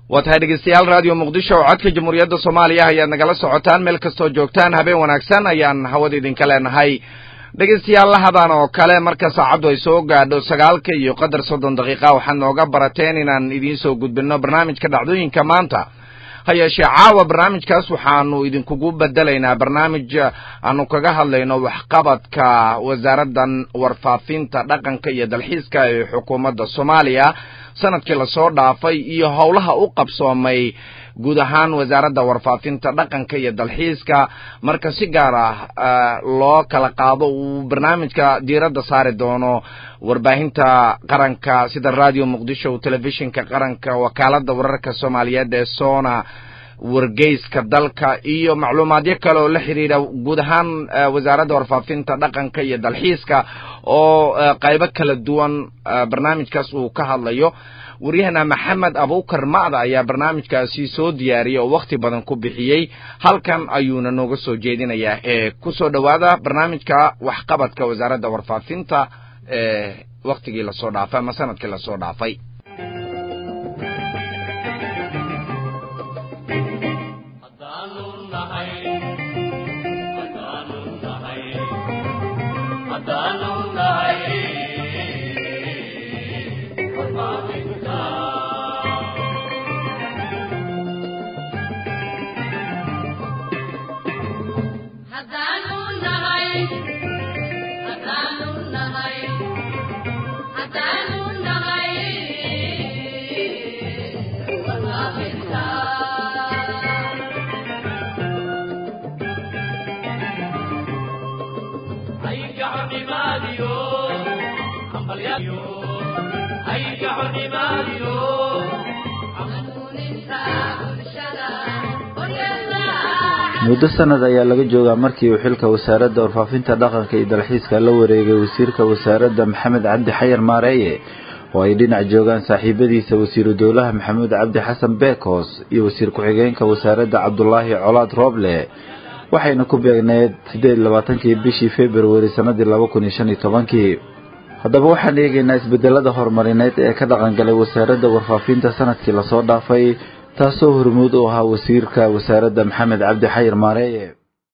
waa tahay dhegeystayaal raadiyo muqdisho oo codka jamhuuriyadda soomaaliya ayaad nagala socotaan meel kastoo joogtaan habeen wanaagsan ayaan hawada idinka leenahay dhegeystayaal lahadan oo kale marka saacaddu ay soo gaadho sagaalka iyo qadar soddon daqiiqa waxaad nooga barateen inaan idiin soo gudbinno barnaamijka dhacdooyinka maanta ha yeeshee caawa barnaamijkaas waxaanu idinkugu bedelaynaa barnaamij aanu kaga hadlayno waxqabadka wasaaraddan warfaafinta dhaqanka iyo dalxiiska ee xukuumadda soomaaliya sanadkii lasoo dhaafay iyo howlaha u qabsoomay guud ahaan wasaaradda warfaafinta dhaqanka iyo dalxiiska marka si gaar ah loo kala qaado uu barnaamijka diiradda saari doono warbaahinta qaranka sida radio muqdisho telefishinka qaranka wakaaladda wararka soomaaliyeed ee sona wargeyska dalka iyo macluumaadyo kale oo la xidhiidha guud ahaan wasaaradda warfaafinta dhaqanka iyo dalxiiska oo qaybo kala duwan barnaamijkaas uu ka hadlayo waryahana maxamed abukar macda ayaa barnaamijkaasi soo diyaariyay oo wakhti badan ku bixiyey halkan ayuuna nooga soo jeedinayaa ee kusoo dhowaada barnaamijka waxqabadka wasaaradda warfaafinta ee waktigii lasoo dhaafay ama sanadkii lasoo dhaafay muddo sanad ayaa laga joogaa markii uu xilka wasaaradda warfaafinta dhaqanka iyo dalxiiska la wareegay wasiirka wasaaradda maxamed cabdi xayar maareeye oo ay dhinac joogaan saaxiibadiisa wasiiru dowlaha maxamuud cabdi xasan beekhoos iyo wasiir ku-xigeenka wasaaradda cabdulaahi colaad rooble waxayna ku beegneed siddeed labaatankii bishii februari sannadii laba kun iyo shan iyo tobankii haddaba waxaan eegaynaa isbedelada horumarineed ee ka dhaqangalay wasaaradda warfaafinta sanadkii lasoo dhaafay taasoo hormuud u ahaa wasiirka wasaaradda maxamed cabdi xayir maareeye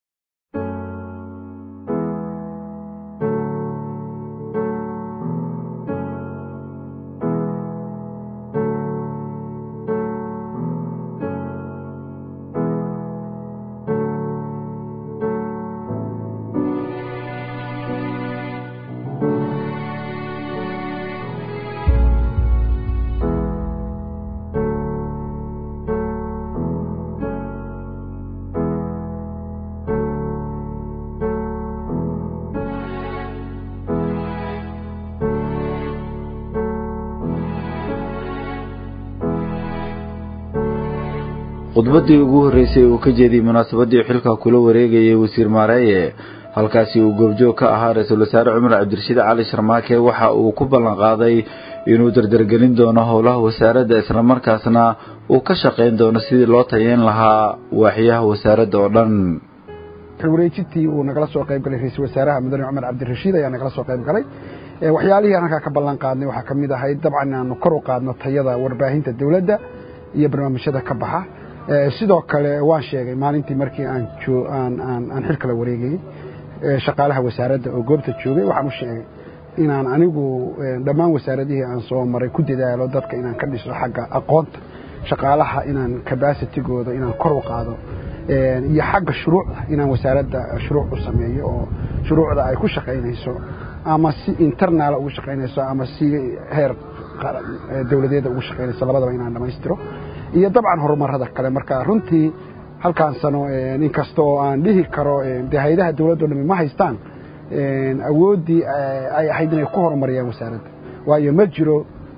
khudbaddii ugu horreysay uu ka jeediyey munaasabadii xilka kula wareegayay wasiir maareeye halkaasi uu goobjoog ka ahaa ra-iisul wasaare cumar cabdirashiid cali sharmaake waxa uu ku ballan qaaday inuu dardargelin doono howlaha wasaaradda islamarkaasna uu ka shaqayn doono sidii loo tayeyn lahaa waaxyaha wasaaradda oo dhan wareejintii uu nagala soo qayb galay ra-iisul wasaaraha mudane cumar cabdirashiid ayaa nagala soo qayb galay waxyaalihii aan halkaa ka ballan qaadnay waxaa ka mid ahayd dabcan inaanu kor u qaadno tayada warbaahinta dowladda iyo barnaamijyada ka baxa sidoo kale waan sheegay maalintii markii aan aan xilka la wareegayey shaqaalaha wasaaradda oo goobta joogay waxaan u sheegay inaan anigu dhammaan wasaaradihii aan soo maray ku dadaalo dadka inaan ka dhiso xagga aqoonta shaqaalaha inaan cabacitigooda inaan kor u qaado iyo xagga shuruucda inaan wasaaradda shuruuc u sameeyo oo shuruucda ay ku shaqaynayso ama si internaala ugu shaqaynayso ama si heer dowladeeda ugu shaqaynayso labadaba inaan dhammaystiro iyo dabcan horumarada kale marka runtii halkaan sano inkasta oo aan dhihi karo de hay-adaha dowladdo dhami ma haystaan awooddii ay ahayd inay ku horumariyaan wasaaradda waayo ma jiro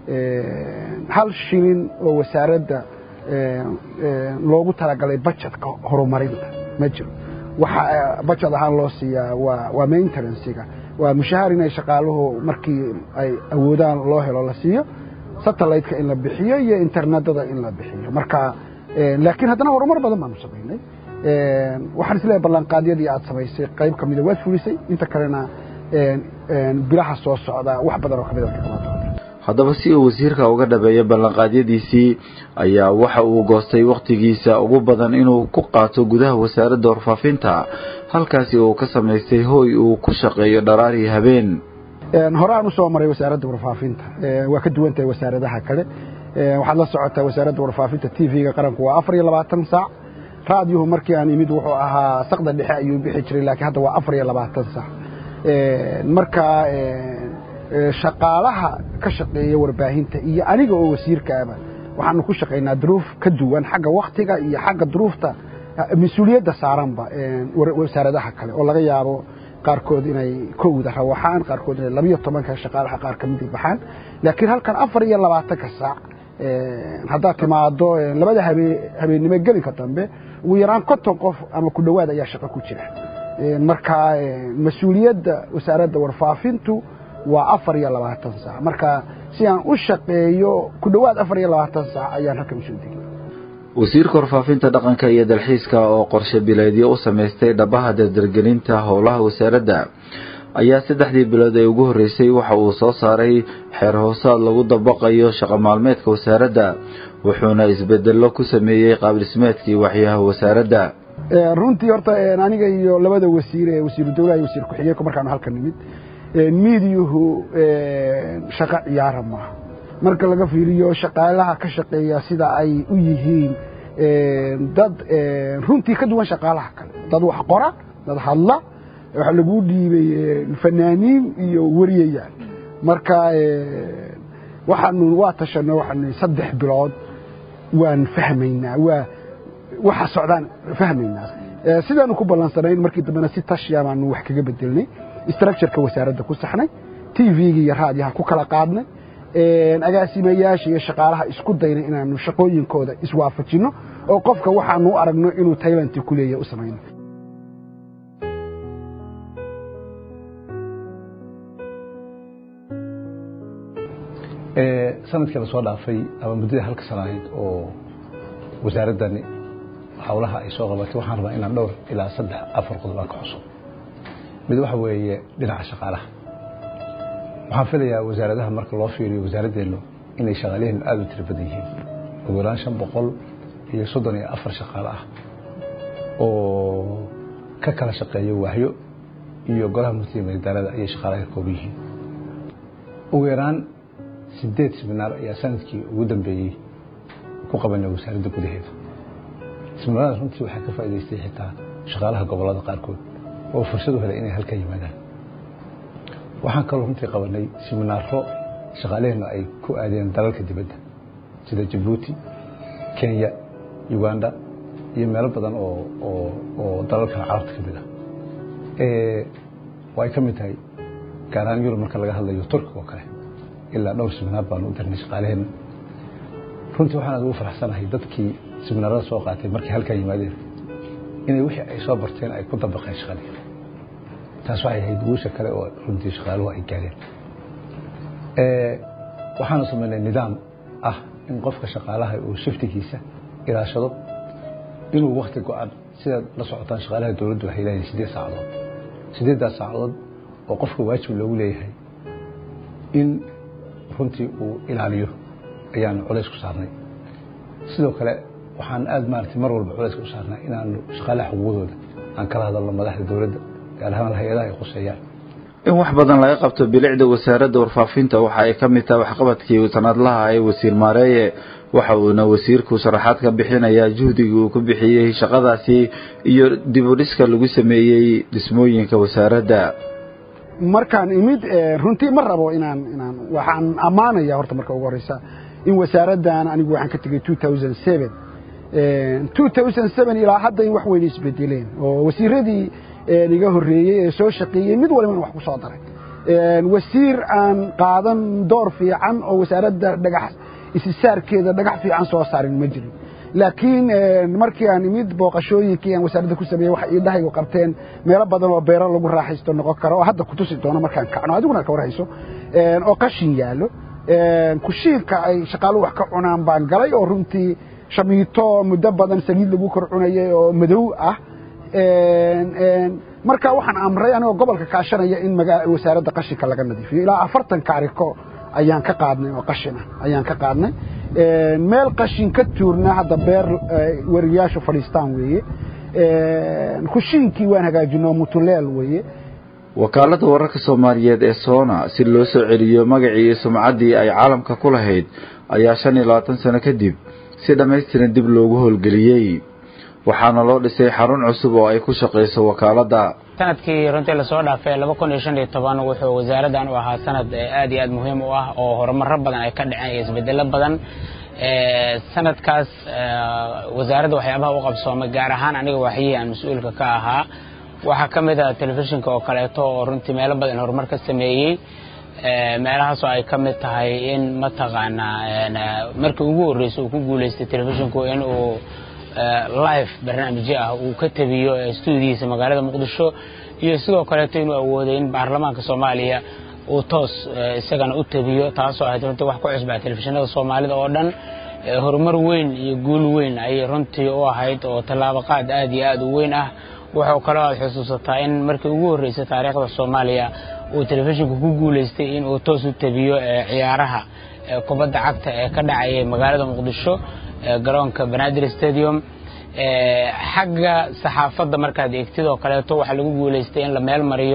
hal shilin oo wasaaradda loogu talagalay bajetka horumarinta ma jiro waxa bajet ahaan loo siiyaa waa waa maintenancega waa mushahaar inay shaqaaluhu markii ay awoodaan loo helo la siiyo satelliteka in la bixiyo iyo internetada in la bixiyo marka laakiin haddana horumar badan baanu samaynay waxaan isleeyahay ballanqaadyadii aad samaysay qayb ka mida waad fulisay inta kalena bilaha soo socda wax badan oo kamid haddaba si uu wasiirka uga dhabeeyo ballanqaadyadiisii ayaa waxa uu goostay wakhtigiisa ugu badan inuu ku qaato gudaha wasaaradda warfaafinta halkaasi uu ka samaystay hooy uu ku shaqeeyo dharaari habeen horaan usoo maray wasaaradda warfaafinta waa ka duwan tahay wasaaradaha kale waxaad la socotaa wasaaradda warfaafinta t v-ga qaranku waa afar iyo labaatan saac raadiyuhu markii aan imid wuxuu ahaa saqda dhexe ayuu bixi jiray laakiin hadda waa afar iyo labaatan saac marka shaqaalaha ka shaqeeya warbaahinta iyo aniga oo wasiirkaaba waxaanu ku shaqaynaa duruuf ka duwan xagga waktiga iyo xagga duruufta mas-uuliyadda saaranba wasaaradaha kale oo laga yaabo qaarkood inay kowda rawaxaan qaarkood inay labiyo tobanka shaqaalaha qaar ka midi baxaan laakiin halkan afar iyo labaatanka saac haddaad timaado labada habeennimo gelinka dambe ugu yaraan konton qof ama ku dhowaad ayaa shaqo ku jira marka mas-uuliyadda wasaaradda warfaafintu waa afar iyo labaatan saac marka si aan u shaqeeyo ku dhowaad afar iyo labaatan saac ayaan halkan usoo degay wasiirka warfaafinta dhaqanka iyo dalxiiska oo qorshe bileedyo u samaystay dhabaha dardargelinta howlaha wasaaradda ayaa saddexdii bilood ee ugu horreysay waxa uu soo saaray xeer hoosaad lagu dabaqayo shaqo maalmeedka wasaaradda wuxuuna isbedello ku sameeyey qaabdhismeedkii waxyaha wasaaradda runtii horta aniga iyo labada wasiir ee wasiiru dawlaha iyo wasiir ku-xigeenku markaanu halkan nimid miidiyuhu shaqo ciyaara maaha marka laga fiiriyo shaqaalaha ka shaqeeya sida ay u yihiin dad runtii ka duwan shaqaalaha kale dad wax qora dad hadla waxaa lagu dhiibay fanaaniin iyo wariyayaal marka waxaanu waa tashano waxaanu saddex bilood waan fahmaynaa waa waxa socdaan fahmaynaa sidaanu ku ballansanayn markii dambena si tashiya baanu wax kaga bedelnay structureka wasaaradda ku saxnay t v-ga iyo raadiyaha ku kala qaadnay agaasimayaasha iyo shaqaalaha isku daynay inaanu shaqooyinkooda iswaafajinno oo qofka waxaanu u aragno inuu taylanti ku leeyahay u samayno sanadkii la soo dhaafay ama muddada halka sana ahayd oo wasaaraddani howlaha ay soo qabatay waxaan rabaa inaan dhowr ilaa saddex afar qodob aan ka xuso mid waxa weeye dhinaca shaqaalaha waxaan filayaa wasaaradaha marka loo fiiriyo wasaaraddeenu inay shaqaalaheenu aada u tiro badan yihiin ugu yaraan shan boqol iyo soddon iyo afar shaqaale ah oo ka kala shaqeeya waahyo iyo golaha murtiga madadaalada ayay shaqaalaha ka kooban yihiin ugu yaraan sideed siminaar ayaa sanadkii ugu dambeeyey ku qabanay wasaaradda gudaheeda siminaarada runtii waxaa ka faa'idaystay xitaa shaqaalaha gobollada qaarkood oo fursad u helay inay halka yimaadaan waxaan kaloo runtii qabanay siminaaro shaqaaleheennu ay ku aadeen dalalka dibadda sida jabuuti kenya uganda iyo meelo badan oo oo oo dalalka carabta ka mid ah oo ay ka mid tahay gaar ahaan yurub marka laga hadlayo turkiga oo kale ilaa dhowr siminaar baanu u dirnay shaqaaleheenna runtii waxaan aad ugu faraxsanahay dadkii siminaarada soo qaatay markay halkaa yimaadeen inay wixii ay soo barteen ay ku dabaqeen shaqadii taas waxay ahayd guusha kale oo runtii shaqaaluhu ay gaareen waxaanu samaynay nidaam ah in qofka shaqaalaha uu shiftigiisa ilaashado inuu wakti go-an sidaad la socotaan shaqaalaha dowladdu waxay leeyihin siddeed saacadood siddeeddaas saacadood oo qofka waajib loogu leeyahay in runtii uu ilaaliyo ayaanu culays ku saarnay sidoo kale waxaan aada maaragtay mar walba culayska u saarnaa inaanu shaqaalaha xuquuqdooda aan kala hadalno madaxda dowladda gaar ahaan hay-adaha ay quseeyaan in wax badan laga qabto bilicda wasaaradda warfaafinta waxa ay ka mid tahay waxqabadkii sanadlaha ee wasiir maareeye waxa uuna wasiirku sharaxaad ka bixinayaa juhdigii uu ku bixiyey shaqadaasi iyo dib u dhiska lagu sameeyey dhismooyinka wasaaradda markaan imid runtii ma rabo inaan inaan waxaan ammaanaya horta marka ugu horeysa in wasaaraddan anigu waxaan ka tegey two thousand seven two thousand seven ilaa hadda in wax weyn isbedeleen oo wasiiradii iga horreeyey ee soo shaqeeyey mid walibana wax ku soo daray wasiir aan qaadan door fiican oo wasaaradda dhagax isisaarkeeda dhagax fiican soo saarin ma jirin laakiin markii aan imid booqashooyinkii aan wasaaradda ku sameeyey waxay iidhahaygu qabteen meelo badan oo beero lagu raaxaysto noqon karo oo hadda kutusi doono markaan kacno adiguna ka warhayso oo qashin yaallo kushiinka ay shaqaaluhu wax ka cunaan baan galay oo runtii shamiito muddo badan saliid lagu kor cunayay oo madow ah marka waxaan amray anigoo gobolka kaashanaya in wasaaradda qashinka laga nadiifiyo ilaa afartan kaariko ayaan ka qaadnay oo qashina ayaan ka qaadnay meel qashin ka tuurna hadda beer weriyaashu fadhiistaan weeye kushiinkii waan hagaajinoo mutuleel weeye wakaaladda wararka soomaaliyeed ee soona si loo soo celiyo magacii iyo sumcaddii ay caalamka ku lahayd ayaa shan iyo labaatan sano kadib si dhammaystiran dib loogu howlgeliyey waxaana loo dhisay xarun cusub oo ay ku shaqayso wakaaladda sanadkii runtii lasoo dhaafay laba kun iyo shan iyo toban wuxuu wasaaraddan u ahaa sanad aad iyo aad muhiim u ah oo horumaro badan ay ka dhaceen iyo isbedelo badan sanadkaas wasaaradda waxyaabaha u qabsoomay gaar ahaan aniga waxyihii aan mas-uulka ka ahaa waxaa ka mid ah telefishinka oo kaleeto oo runtii meelo badan horumar ka sameeyey meelahaasoo ay ka mid tahay in mataqaanaa markii ugu horreysay uu ku guulaystay telefishinku in uu live barnaamijyo ah uu ka tabiyo stuudiyiisa magaalada muqdisho iyo sidoo kaleeto inuu awooday in baarlamaanka soomaaliya uu toos isagana u tabiyo taasoo ahayd runtii wax ku cusbaa telefishinada soomaalida oo dhan horumar weyn iyo guul weyn ayay runtii u ahayd oo tallaabaqaad aad iyo aad u weyn ah wuxuu kaloo aad xusuusataa in markii ugu horreysay taariikhda soomaaliya uu telefishinku ku guulaystay in uu toos u tabiyo ciyaaraha kubadda cagta ee ka dhacayay magaalada muqdisho garoonka banaadir stadium xagga saxaafadda markaad eegtid oo kaleeto waxaa lagu guulaystay in la meel mariyo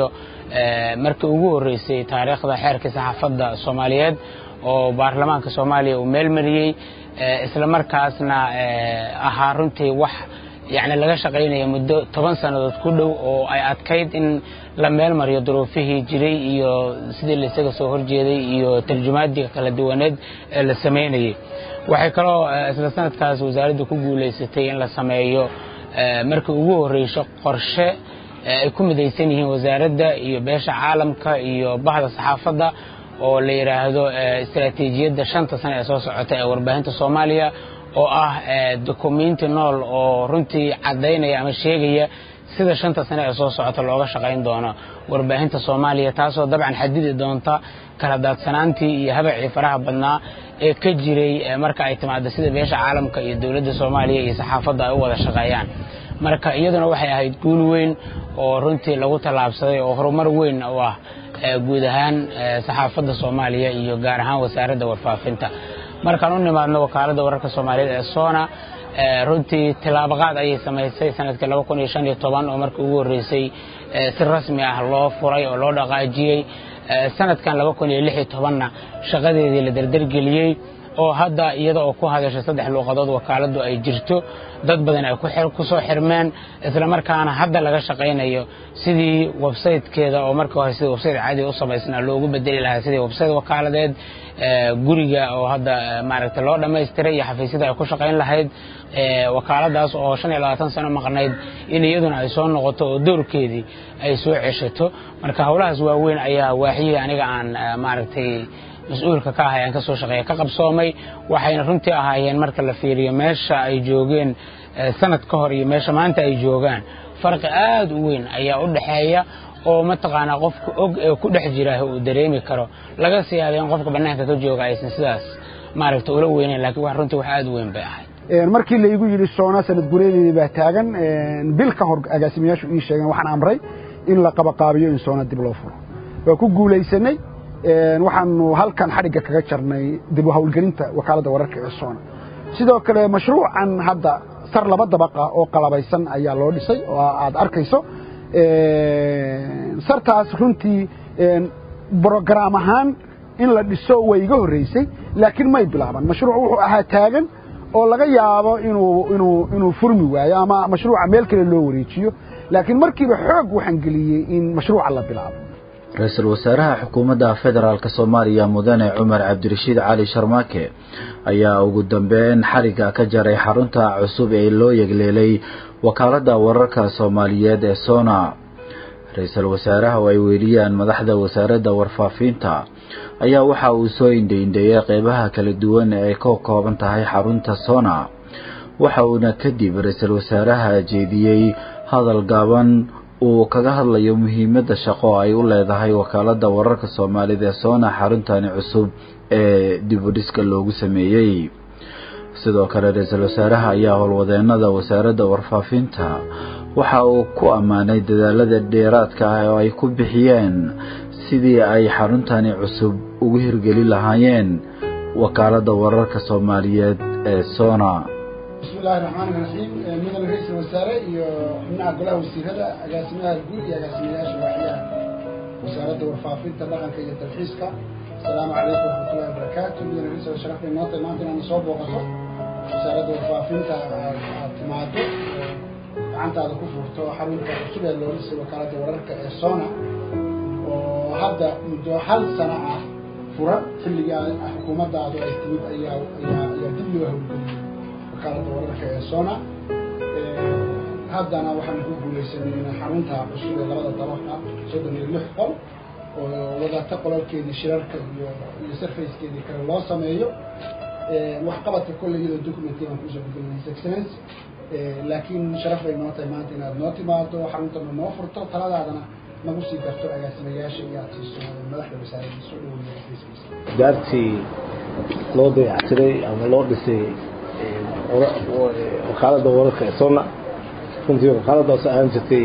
markii ugu horreysay taariikhda xeerkii saxaafadda soomaaliyeed oo baarlamaanka soomaaliya uu meel mariyey isla markaasna ahaa runtii wax yacni laga shaqaynaya muddo toban sannadood ku dhow oo ay adkayd in la meel mariyo duruufihii jiray iyo sidii la isaga soo horjeeday iyo tarjumaadii kala duwaneed ee la samaynayay waxay kaloo isla sanadkaas wasaaraddu ku guulaysatay in la sameeyo markii ugu horreyso qorshe ay ku midaysan yihiin wasaaradda iyo beesha caalamka iyo bahda saxaafadda oo la yidhaahdo istaraatiijiyadda shanta sane ee soo socota ee warbaahinta soomaaliya oo ah dokumenti nool oo runtii caddaynaya ama sheegaya sida shanta sane ee soo socota looga shaqayn doono warbaahinta soomaaliya taasoo dabcan xadidi doonta kala daadsanaantii iyo habacii faraha badnaa ee ka jiray marka ay timaado sida beesha caalamka iyo dowladda soomaaliya iyo saxaafadda ay u wada shaqeeyaan marka iyaduna waxay ahayd guul weyn oo runtii lagu tallaabsaday oo horumar weyn u ah guud ahaan saxaafadda soomaaliya iyo gaar ahaan wasaaradda warfaafinta markaan u nimaadno wakaaladda wararka soomaaliyeed ee sona runtii tilaabaqaad ayay samaysay sanadkii laba kun iyo shan iyo toban oo markii ugu horreysay si rasmi ah loo furay oo loo dhaqaajiyey sanadkan laba kun iyo lix iyo tobanna shaqadeedii la derdergeliyey oo hadda iyada oo ku hadasha saddex luuqadood wakaaladdu ay jirto dad badan ay ku soo xirmeen islamarkaana hadda laga shaqaynayo sidii websaytekeeda oo markii hore sidii websayte caadiga u samaysnaa loogu bedeli lahaa sidii websayte wakaaladeed guriga oo hadda maaragtay loo dhammaystiray iyo xafiisyada ay ku shaqayn lahayd wakaaladaas oo shan iyo labaatan sano maqnayd in iyaduna ay soo noqoto oo doorkeedii ay soo ceshato marka howlahaas waaweyn ayaa waaxyihii aniga aan maaragtay mas-uulka ka ahay aan ka soo shaqeeya ka qabsoomay waxayna runtii ahaayeen marka la fiiriyo meesha ay joogeen sanad ka hor iyo meesha maanta ay joogaan farqi aad u weyn ayaa u dhexeeya oo mataqaanaa qofka og ee ku dhex jira uu dareemi karo laga sii yaabay in qofka bannaanka ka jooga aysan sidaas maaragta ula weynayn lakiin wax runtii wax aad u weyn bay ahayd markii laygu yidhi soona sanad gureedeedii baa taagan bil ka hor agaasimayaashu ii sheegeen waxaan amray in la qabaqaabiyo in soona dib loo furo waa ku guulaysanay waxaanu halkan xadhigga kaga jarnay dib u hawlgelinta wakaaladda wararka ee soona sidoo kale mashruucan hadda sar laba dabaqa oo qalabaysan ayaa loo dhisay oo aad arkayso sartaas runtii brograam ahaan in la dhiso way iga horreysay laakiin may bilaaban mashruuc wuxuu ahaa taagan oo laga yaabo inuu inuu inuu furmi waayo ama mashruuca meel kale loo wareejiyo laakiin markiiba xoog waxaan geliyey in mashruuca la bilaabo ra-iisul wasaaraha xukuumadda federaalk soomaaliya mudane cumar cabdirashiid cali sharmaake ayaa ugu dambeyn xarigga ka jaray xarunta cusub ee loo yegleelay wakaaladda wararka soomaaliyeed ee sona ra-iisul wasaaraha oo ay weeliyaan madaxda wasaaradda warfaafinta ayaa waxa uu soo indhaindheeyay qeybaha kala duwan ee ay ka kooban tahay xarunta sona waxa uuna kadib ra-iisul wasaaraha jeediyey hadal gaaban uu kaga hadlayo muhiimadda shaqo ay u leedahay wakaaladda wararka soomaalida ee soona xaruntani cusub ee dibudhiska loogu sameeyey sidoo kale ra-iisul wasaaraha ayaa howlwadeenada wasaaradda warfaafinta waxa uu ku ammaanay dadaalada dheeraadka ah oo ay ku bixiyeen sidii ay xaruntani cusub ugu hirgeli lahaayeen wakaaladda wararka soomaaliyeed ee sona bismi illaahi raxmaani raxiim mudane ra-iisul wasaare iyo xubnaha golaha wasiirada agaasimaha guud iyo agaasimayaasha waaxyaha wasaaradda warfaafinta dhaqanka iyo dalxiiska asalaamu calaykum waraxmatullahi wabarakaatu mudane ra-isul sharaf bay noo tahay maanta inaad soo booqato wasaaradda warfaafinta aad timaado gacantaada ku furto xarunta cusub ee loo dhisay wakaaladda wararka ee sona oo hadda muddo hal sano ah furan xilligaa xukuumaddaadu ay timid ayaa ayaa ayaa dib loo hawlgeliyey wakaaladda wararka ee sona haddana waxaan ku guulaysanay in xarunta cusub ee labada dabaq ah soddon iyo lix qol oo wadata qolalkeedii shirarka iyo iyo sarfacekeedii kale loo sameeyo waxqabadka kolley iyadoo documenty baan kusoo bedelinay excellence laakiin sharaf bay noo tahay maanta inaad noo timaado xaruntana noo furto taladaadana nagu sii darto agaasimayaasha iyo aad siiso madaxda wasaaradda soo dhaweeya daartii loo dayactiray ama loo dhisay wakaaladda wararka ee sona runtii wakaaladdaas ahaan jirtay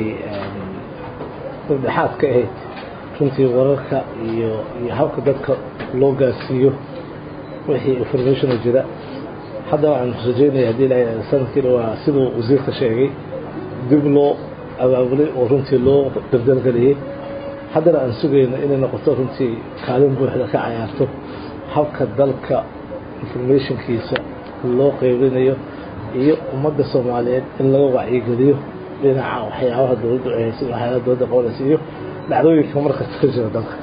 dhexaad ka ahayd runtii wararka iyo iyo habka dadka loo gaarsiiyo wixii informationa jira haddana waxaan rajeynaya haddii la sanadkiina waa siduu wasiirka sheegay dib loo abaabulay oo runtii loo dabdalgeliyey haddana aan sugayno inay noqoto runtii kaalin buuxda ka cayaarto habka dalka informationkiisa loo qeybinayo iyo ummadda soomaaliyeed in laga wacyigeliyo dhinaca waxyaabaha dowladdu ay haysa waxyaalaha dowladda qabanaysa iyo dhacdooyinka markasta ka jira dalka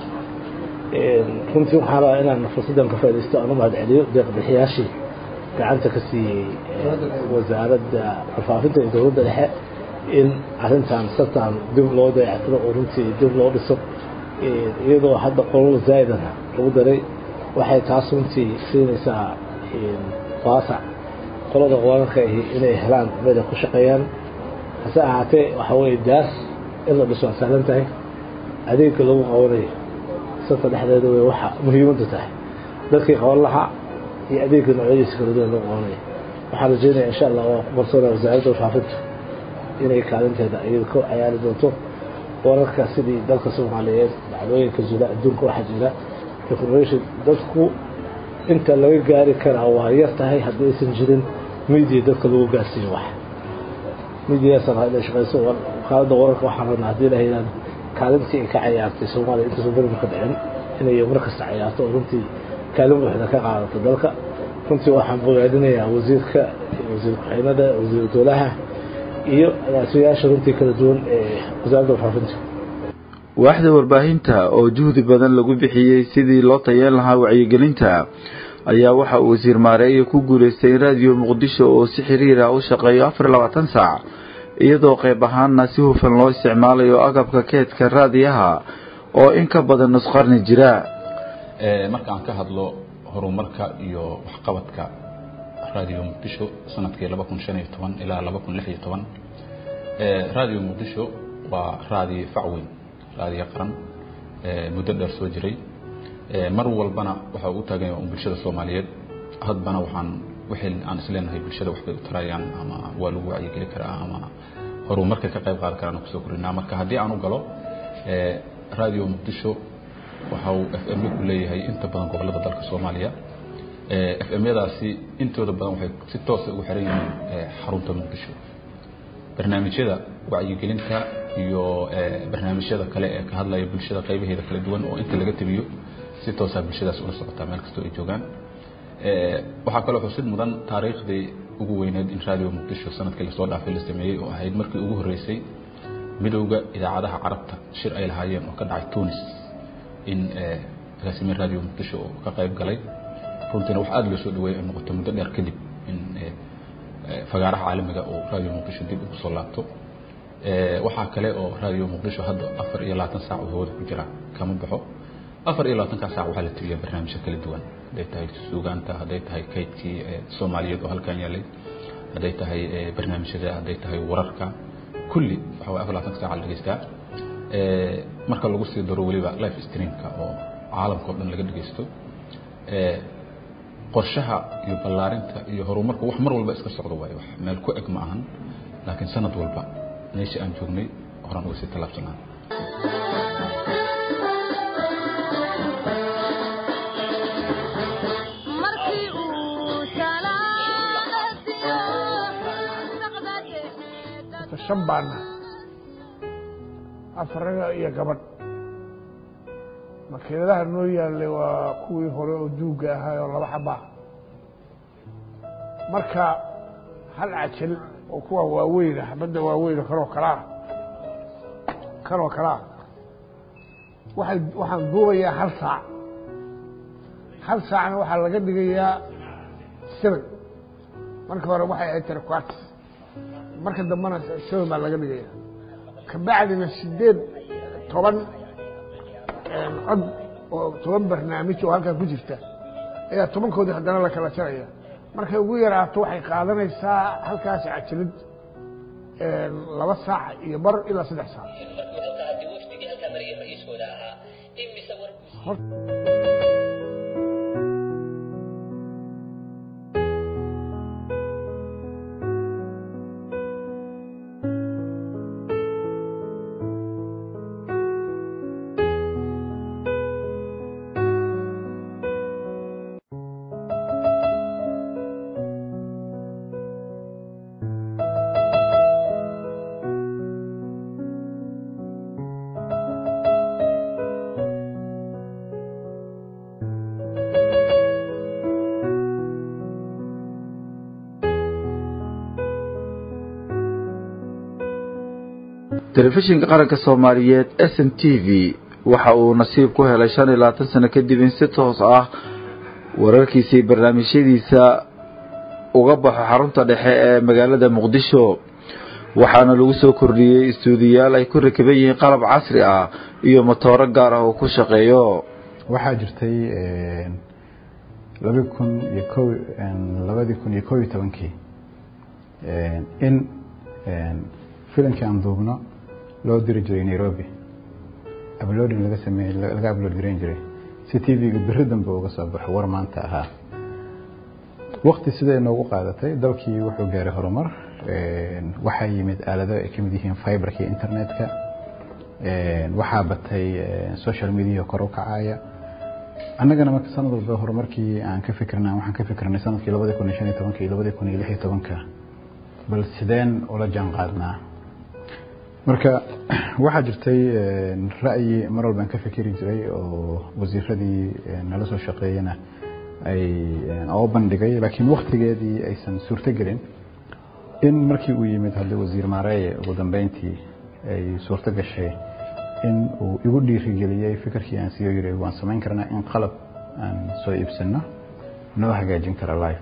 runtii waxaan rabaa inaan fursaddan ka faaidaysto aan u mahad celiyo deeqbixiyaashii gacanta ka siiyey wasaaradda warfaafinta iyo dowladda dhexe in arrintan sartan dib loo dayactiro oo runtii dib loo dhiso iyadoo hadda qolol zaa'idana lagu daray waxay taas runtii siinaysaa waasac qolada wararka ahi inay helaan meel ay ku shaqeeyaan hase ahaatee waxa weeye daas in la dhiso waa sahlan tahay adeegga lagu qabanayo sarta dhexdeeda wey waxa muhiimadda tahay dadkii qaban lahaa iyo adeegga noocyadiisa kala duwan lagu qabanayo waxaan rajeynaya insha allah waa ku qarsoonaa wasaaradda warfaafinta inay kaalinteeda iyada ka cayaari doonto wararka sidii dalka soomaaliyeed dhacdooyinka jira adduunka waxaa jira information dadku inta laga gaari karaa waa yar tahay haddii aysan jirin media dadka lagu gaarsiiyo wax mediadaasaan raa inay shaqeyso wakaaladda wararka waxaan rabnaa haddii la yidhahdo kaalintii ay ka cayaartay soomaaliya intaysan beriba ka dhicin inay mar kasta cayaarto oo runtii kaalin buuxda ka qaadato dalka runtii waxaan bogaadinayaa wasiirka wasiir ku-xeenada wasiir dowlaha iyo agaasimayaasha runtii kala duwan ee wasaaradda warfaafinta waaxda warbaahinta oo juhdi badan lagu bixiyey sidii loo tayeen lahaa wacyigelinta ayaa waxa uu wasiir maareeye ku guuleystay in raadiyo muqdisho oo si xiriira u shaqeeyo afar iyo labaatan saac iyadoo qayb ahaanna si hufan loo isticmaalayo agabka keedka raadiyaha oo in ka badan nusqarni jira marka aan ka hadlo horumarka iyo waxqabadka raadiyo muqdisho sanadkii laba kun shan iyo toban ilaa laba kun lix iyo toban raadiyo muqdisho waa raadiyo facweyn raadiyo qaran muddo dheer soo jiray mar walbana waxa uu taagan yahay bulshada soomaaliyeed hadbana waxaan wixii aan isleenahay bulshada waxbay u tarayaan ama waa lagu wacyigeli karaa ama horumarka ka qayb qaadan karaan kusoo korinaa marka haddii aan u galo raadiyo muqdisho waxa uu f m ku leeyahay inta badan gobolada dalka soomaaliya f m yadaasi intooda badan waxay si toosa ugu xiran yihiin xarunta muqdisho barnaamijyada wacyigelinta iyo barnaamijyada kale ee ka hadlaya bulshada qaybaheeda kala duwan oo inta laga tebiyo si toosaa bulshadaas ula socotaa meel kastoo ay joogaan waxaa kaloo xusid mudan taariikhdii ugu weyneed in raadiyo muqdisho sanadkii lasoo dhaafay la sameeyey oo ahayd markii ugu horreysay midowda idaacadaha carabta shir ay lahaayeen oo ka dhacay tunis in agaasime raadiyo muqdisho oo ka qayb galay runtiina wax aada loo soo dhaweeyay ay noqoto muddo dheer kadib in fagaaraha caalamiga oo raadiyo muqdisho dib ugu soo laabto waxaa kale oo raadiyo muqdisho hadda afar iyo labaatan saac oo hawada ku jira kama baxo afar iyo labaatankaa saac waxaa la tiriyaa barnaamijyo kala duwan hadday tahay suugaanta hadday tahay kaydkii soomaaliyeed oo halkan yaalay hadday tahay barnaamijyada hadday tahay wararka kulli waxa way afar labaatanka saac la dhegeystaa marka lagu sii daro weliba life streamka oo caalamka o dhan laga dhegeysto qorshaha iyo ballaarinta iyo horumarku wax mar walba iska socdo waayo wax meel ku eg ma ahan laakiin sanad walba meesha aan joognay horaan uga sii tallaabsanaa kasta shan baan nahay afaraga iyo gabadh makiinadaha noo yaallay waa kuwii hore oo duugga ahaa oo laba xabaa marka hal cajal oo kuwa waaweyna xabadda waaweyn kanoo kalaa kanoo kalaa waay waxaan duubayaa hal saac hal saacna waxaa laga dhigayaa seven marka hore waxay ahayd taraquat marka dambena seven baa laga dhigaya kabacdina sideed toban cod oo toban barnaamij oo halkan ku jirta ayaa tobankoodii haddana la kala jaraya markay ugu yaraato waxay qaadanaysaa halkaas cajalid laba saac iyo bar ilaa saddex saac telefishinka qaranka soomaaliyeed s n t v waxa uu nasiib ku helay shan iyo labaatan sano kadib in si toos ah wararkiisii barnaamijyadiisa uga baxo xarunta dhexe ee magaalada muqdisho waxaana lagu soo kordhiyey istuudiyaal ay ku rakiban yihiin qalab casri ah iyo motooro gaar ah oo ku shaqeeyo waxaa jirtay labi kun iyo ko labadii kun iyo kob iyo tobankii in filankii aan duubno loo diri jiray nairobi uploading laga sameey laga upload gareyn jiray si t v-ga beri dambe uga soo baxo war maanta ahaa wakti siday noogu qaadatay dalkii wuxuu gaaray horumar waxaa yimid aalado ay kamid yihiin fiberka iyo internetka waxaa batay social media kor u kacaya annagana marka sanad walba horumarkii aan ka fikirna waxaan ka fikirnay sanadkii labadi kun iyo shan iyo tobanka iyo labadi kun iyo lix iyo tobanka bal sideen ula jaan qaadnaa marka waxaa jirtay ra'yi mar walbaan ka fikiri jiray oo wasiiradii nala soo shaqeeyena ay oo bandhigay laakiin waktigeedii aysan suurto gelin in markii uu yimid hadda wasiir maareeye ugu dambeyntii ay suurto gashay in uu igu dhiirigeliyey fikirkii aan siyo yiri waan samayn karnaa in qalab aan soo iibsano noo hagaajin kara life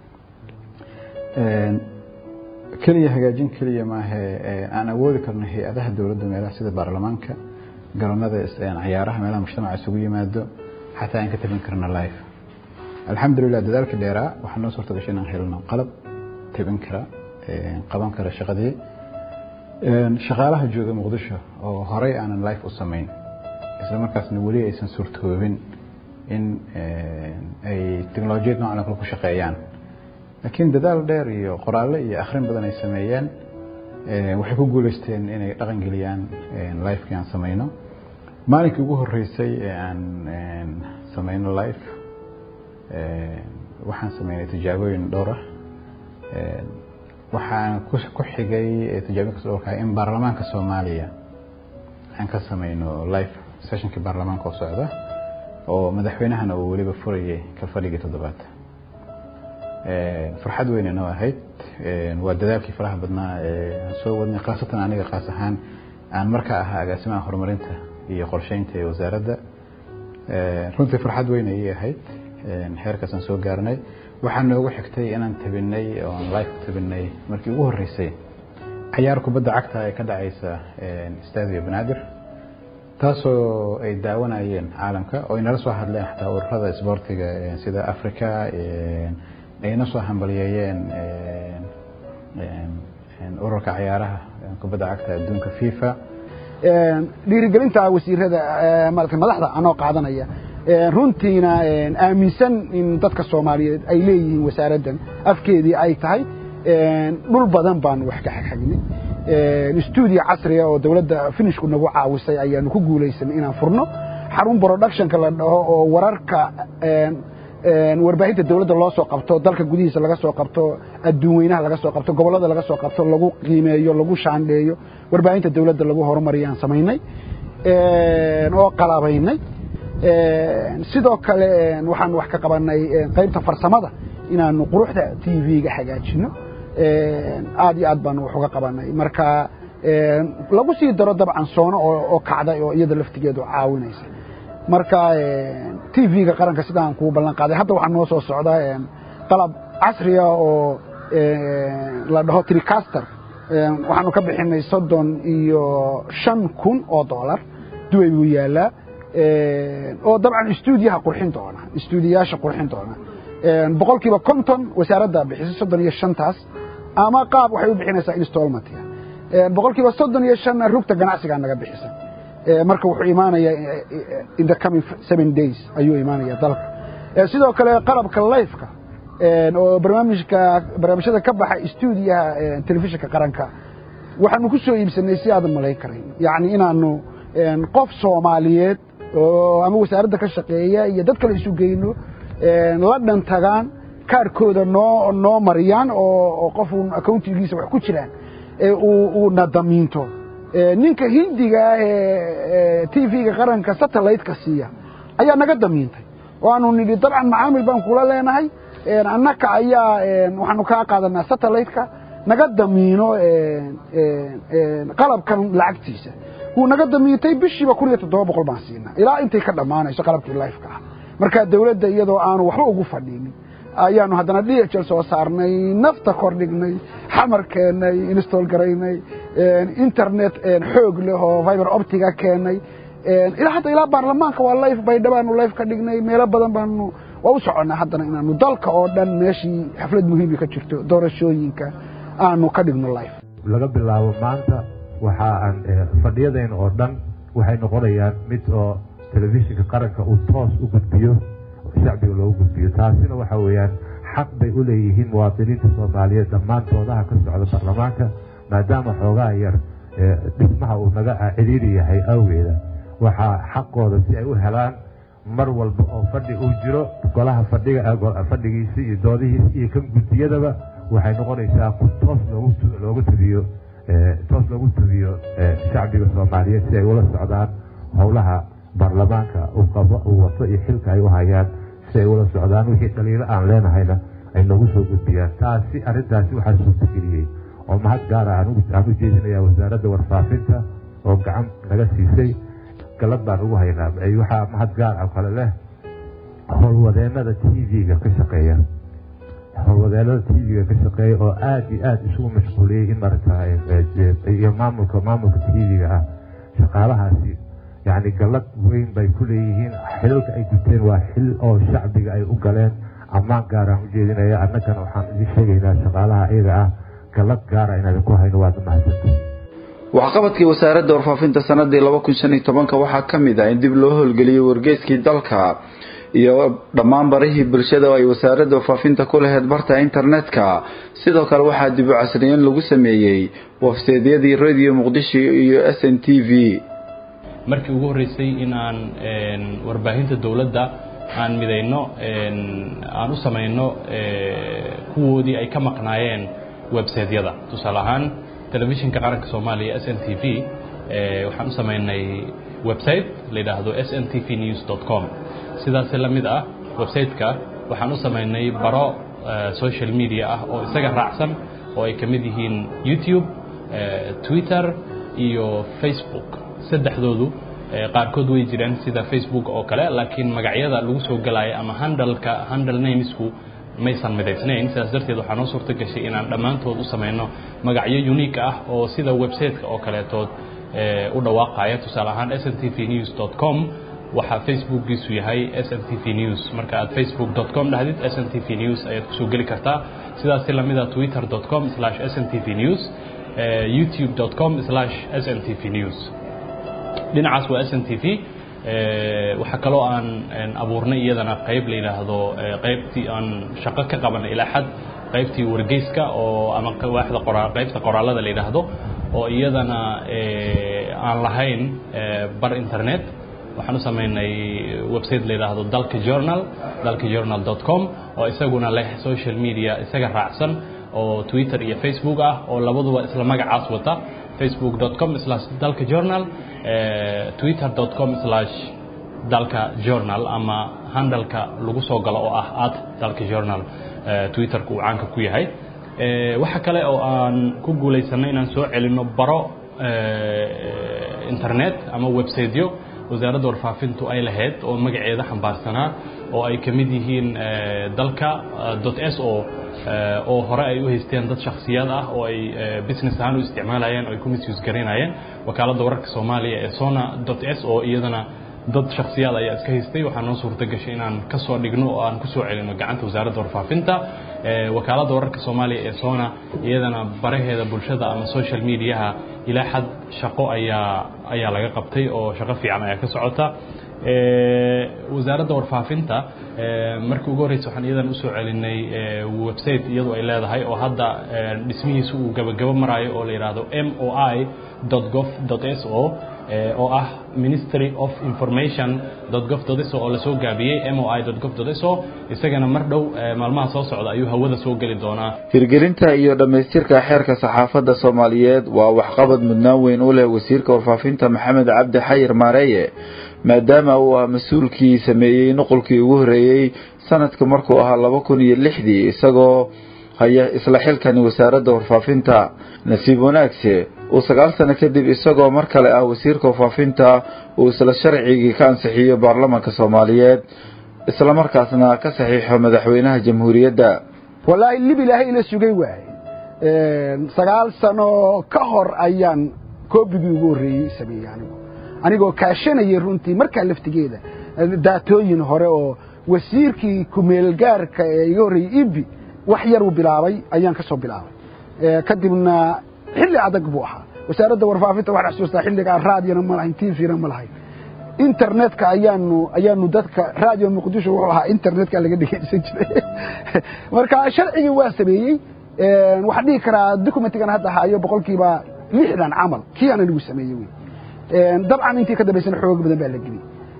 keliya hagaajin keliya maahe aan awoodi karno hay-adaha dowladda meelaha sida baarlamaanka garoonada cayaaraha meelaha mujtamaca isugu yimaado xataa aan ka tabin karno life alxamdulilah dadaalka dheeraa waxaa noo suurta gashay inaan helno qalab tabin kara qaban kara shaqadii shaqaalaha jooga muqdisho oo horey aanan life u samayn isla markaasna weli aysan suurtoobin in ay teknolojiyad noocan kale ku shaqeeyaan laakiin dadaal dheer iyo qoraalle iyo akhrin badan ay sameeyeen waxay ku guuleysteen inay dhaqan geliyaan lifekii aan samayno maalinkii ugu horeysay ee aan samayno life waxaan sameynay tijaabooyin dhowr ah waxaan ku xigay tijaabooyinkaas dhowrka in baarlamaanka soomaaliya aan ka samayno life sessionkii baarlamaanka oo socda oo madaxweynahana uu weliba furayay ka fadhigii toddobaad farxad weyne noo ahayd waa dadaalkii faraha badnaa aan soo wadnay khaasatan aniga kaas ahaan aan markaa ahaa agaasimaha horumarinta iyo qorsheynta ee wasaaradda runtii farxad weyn ayay ahayd heerkaasaan soo gaarnay waxaa noogu xigtay inaan tabinay oon life ku tabinay markii ugu horreysay cayaar kubadda cagta ee ka dhacaysa stadio banaadir taasoo ay daawanayeen caalamka oo ay nala soo hadleen xataa ururada isboortiga sida africa ayna soo hambaliyeeyeen ururka cayaaraha kubadda cagta adduunka fifa dhiirigelinta wasiirada madaxda anoo qaadanaya runtiina aaminsan in dadka soomaaliyeed ay leeyihiin wasaaraddan afkeedii ay tahay dhul badan baanu wax ka xagxagnay stuudio casriga oo dowladda finishku nagu caawisay ayaanu ku guulaysanay inaan furno xarun productionka la dhaho oo wararka warbaahinta dawladda loo soo qabto dalka gudihiisa laga soo qabto adduun weynaha laga soo qabto gobollada laga soo qabto lagu qiimeeyo lagu shaandheeyo warbaahinta dawladda lagu horumariyaan samaynay oo qalabaynay sidoo kale waxaan wax ka qabanay qaybta farsamada inaanu quruxda t v-ga hagaajino aad iyo aad baanu wax uga qabanay marka lagu sii daro dabcan soono oo kacday oo iyada laftigeedu caawinaysa marka t v-ga qaranka sidaan kuu ballan qaaday hadda waxaa noo soo socda qalab casriya oo la dhaho tricaster waxaanu ka bixinay soddon iyo shan kun oo dollar duway buu yaalaa oo dabcan stuudiyaha qurxin doona stuudiyayaasha qurxin doona boqol kiiba konton wasaaraddaa bixisay soddon iyo shantaas ama qaab waxay u bixinaysaa installmentia boqol kiiba soddon iyo shanna rugta ganacsigaa naga bixisa marka wuxuu imaanayaa in the coming seven days ayuu imaanaya dalka sidoo kale qalabka lifeka oo barnaamijka barnaamijyada ka baxa stuudiyaha telefishinka qaranka waxaanu ku soo iibsanay si aadan malayn karayn yacni inaanu qof soomaaliyeed oo ama wasaaradda ka shaqeeya iyo dad kale isu geyno la dhantagaan kaarkooda noo noo mariyaan oo qofu accountigiisa wax ku jiraan uu nadamiinto ninka hindiga ah ee t v-ga qaranka satellite-ka siiya ayaa naga damiintay oo aanu nidhi dabcan macaamil baan kula leenahay annaka ayaa waxaanu kaa qaadanaa satellite-ka naga damiino qalabkan lacagtiisa wuu naga damiintay bishiiba kun iyo toddoba boqol baan siinaa ilaa intay ka dhammaanayso qalabkii lifeka ah marka dawladda iyadoo aanu waxba ugu fadhiinin ayaanu haddana d h l soo saarnay nafta kordhignay xamar keennay install garaynay internet xoog leh oo viber optiga keennay ilaa hadda ilaa baarlamaanka waa life baydhabaanu life ka dhignay meelo badan baanu waa u soconnaa haddana inaanu dalka oo dhan meeshii xaflad muhiimi ka jirto doorashooyinka aanu ka dhigno life laga bilaabo maanta waxa aan fadhiyadayna oo dhan waxay noqonayaan mid oo telefishinka qaranka uu toos u gudbiyo shacbiga loogu gudbiyo taasina waxa weeyaan xaq bay u leeyihiin muwaadiniinta soomaaliyeed dhammaantoodaha ka socda baarlamaanka maadaama xoogaha yar dhismaha uu naga cidhiiri yahay awgeeda waxaa xaqooda si ay u helaan mar walba oo fadhi uu jiro golaha fadhiga fadhigiisi iyo doodihiisi iyo kan gudiyadaba waxay noqonaysaa ku toos loogu tabiyo toos loogu tabiyo shacbiga soomaaliyeed si ay ula socdaan howlaha baarlamaanka uu qabo uu wato iyo xilka ay u hayaan si ay ula socdaan wixii dhaliilo aan leenahayna ay noogu soo gudbiyaan taasi arrintaasi waxaa suurtageliyey oo mahad gaara aan u jeedinaya wasaaradda warfaafinta oo gacan naga siisay galad baan ugu haynaa waxaa mahad gaar ah kale leh howlwadeenada t v-ga ka shaqeeya howlwadeenada t v-ga ka shaqeeya oo aada iyo aada isugu mashquuliyey in marata iyo maamulka maamulka t v-ga ah shaqaalahaasi yacni gallad weyn bay ku leeyihiin xilalka ay guteen waa xil oo shacbiga ay u galeen ammaan gaaraan u jeedinaya annagana waxaan idin sheegaynaa shaqaalaha iyaga ah gallad gaara inaan ku hayno waad mahadsanta waxqabadkii wasaaradda warfaafinta sanadii laba kun shan iyo tobanka waxaa ka mid ah in dib loo howlgeliyey wargeyskii dalka iyo dhammaan barihii bulshada oo ay wasaaradda warfaafinta ku laheyd barta internetka sidoo kale waxaa dib u casriyeyn lagu sameeyey wafseedyadii radio muqdisho iyo s n t v markii ugu horreysay in aan warbaahinta dowladda aan midayno aan u samayno kuwoodii ay ka maqnaayeen websaydyada tusaale ahaan telefishinka qaranka soomaaliya s n t v waxaan u samaynay website la yidhaahdo s n t v news dot com sidaasi la mid ah website-ka waxaan u samaynay baro social media ah oo isaga raacsan oo ay ka mid yihiin youtube twitter iyo facebook saddexdoodu qaarkood way jireen sida facebook oo kale laakiin magacyada lagu soo galaayo ama handalka handle namesku maysan midaysnayn sidaas darteed waxaa noo suurto gashay inaan dhammaantood u samayno magacyo unique ah oo sida website-ka oo kaleetood u dhawaaqaya tusaale ahaan s n t v news dot com waxaa facebookgiisu yahay s n t v news marka aad facebook dot com dhahdid s n t v news ayaad kusoo geli kartaa sidaasi lamida twitter dot com slash s n t v news youtube dot com slash s n t v news dhinacaas waa s n t v waxaa kaloo aan abuurnay iyadana qayb la yidhaahdo qaybtii aan shaqo ka qabanay ilaa xad qaybtii wargeyska oo ama waaxda qora qaybta qoraalada la yidhaahdo oo iyadana aan lahayn bar internet waxaan u samaynay website la yidhaahdo dalka journal dalka journal dot com oo isaguna leh social media isaga raacsan oo twitter iyo facebook ah oo labaduba isla magacaas wata facebook dot com slash dalka journal twitter dot com slash dalka journal ama handalka lagu soo galo oo ah at dalka journal twitterka uu caanka ku yahay waxa kale oo aan ku guulaysanay inaan soo celinno baro internet ama websiteyo wasaaradda warfaafintu ay lahayd oo magaceeda xambaarsanaa oo ay ka mid yihiin dalka dot s o oo hore ay u haysteen dad shakhsiyaad ah oo ay business ahaan u isticmaalayeen oo ay ku misuse garaynayeen wakaaladda wararka soomaaliya ee sona dot s o iyadana dad shakhsiyaad ayaa iska haystay waxaa noo suurta gashay inaan ka soo dhigno oo aan ku soo celino gacanta wasaaradda warfaafinta wakaaladda wararka soomaaliya ee sona iyadana baraheeda bulshada ama social mediaha ilaa xad shaqo ayaa ayaa laga qabtay oo shaqo fiican ayaa ka socota wasaaradda warfaafinta markii ugu horreysa waxaan iyadan usoo celinay website iyadu ay leedahay oo hadda dhismihiisa uu gabagabo maraayo oo la yidhaahdo m o i gov s o oo ah ministry of information gov so oo lasoo gaabiyey m o i gov so isagana mar dhow maalmaha soo socda ayuu hawada soo geli doonaa hirgelinta iyo dhammaystirka xeerka saxaafadda soomaaliyeed waa waxqabad mudnaan weyn u leh wasiirka warfaafinta maxamed cabdi xayir maareeye maadaama uu ah mas-uulkii sameeyey nuqulkii ugu horreeyey sanadka markuu ahaa laba kun iyo lixdii isagoo haya isla xilkani wasaaradda warfaafinta nasiib wanaagse uu sagaal sano kadib isagoo mar kale ah wasiirka warfaafinta uu isla sharcigii ka ansixiyo baarlamanka soomaaliyeed islamarkaasna ka saxiixo madaxweynaha jamhuuriyadda wallaahi lib ilaahay ila sugay waaye sagaal sano ka hor ayaan koobigii ugu horreeyey sameeyey anigu anigoo kaashanayay runtii markaa laftigeeda daatooyin hore oo wasiirkii kumeelgaarka ee iga horreeyey ibi wax yar uu bilaabay ayaan ka soo bilaabay kadibna xilli adag buu ahaa wasaaradda warfaafinta waxaan xusuustaa xilligaa raadiyona ma lahayn tvna ma lahayn internetka ayaanu ayaanu dadka radio muqdisho wuxuu ahaa internetka laga dhegeysan jiray marka sharcigii waa sameeyey waxaan dhihi karaa documentigan hadda hayo boqolkiiba lixdan camal kii aan anigu sameeyey wey dabcan intii ka dambaysana xoog badan baa la geliyey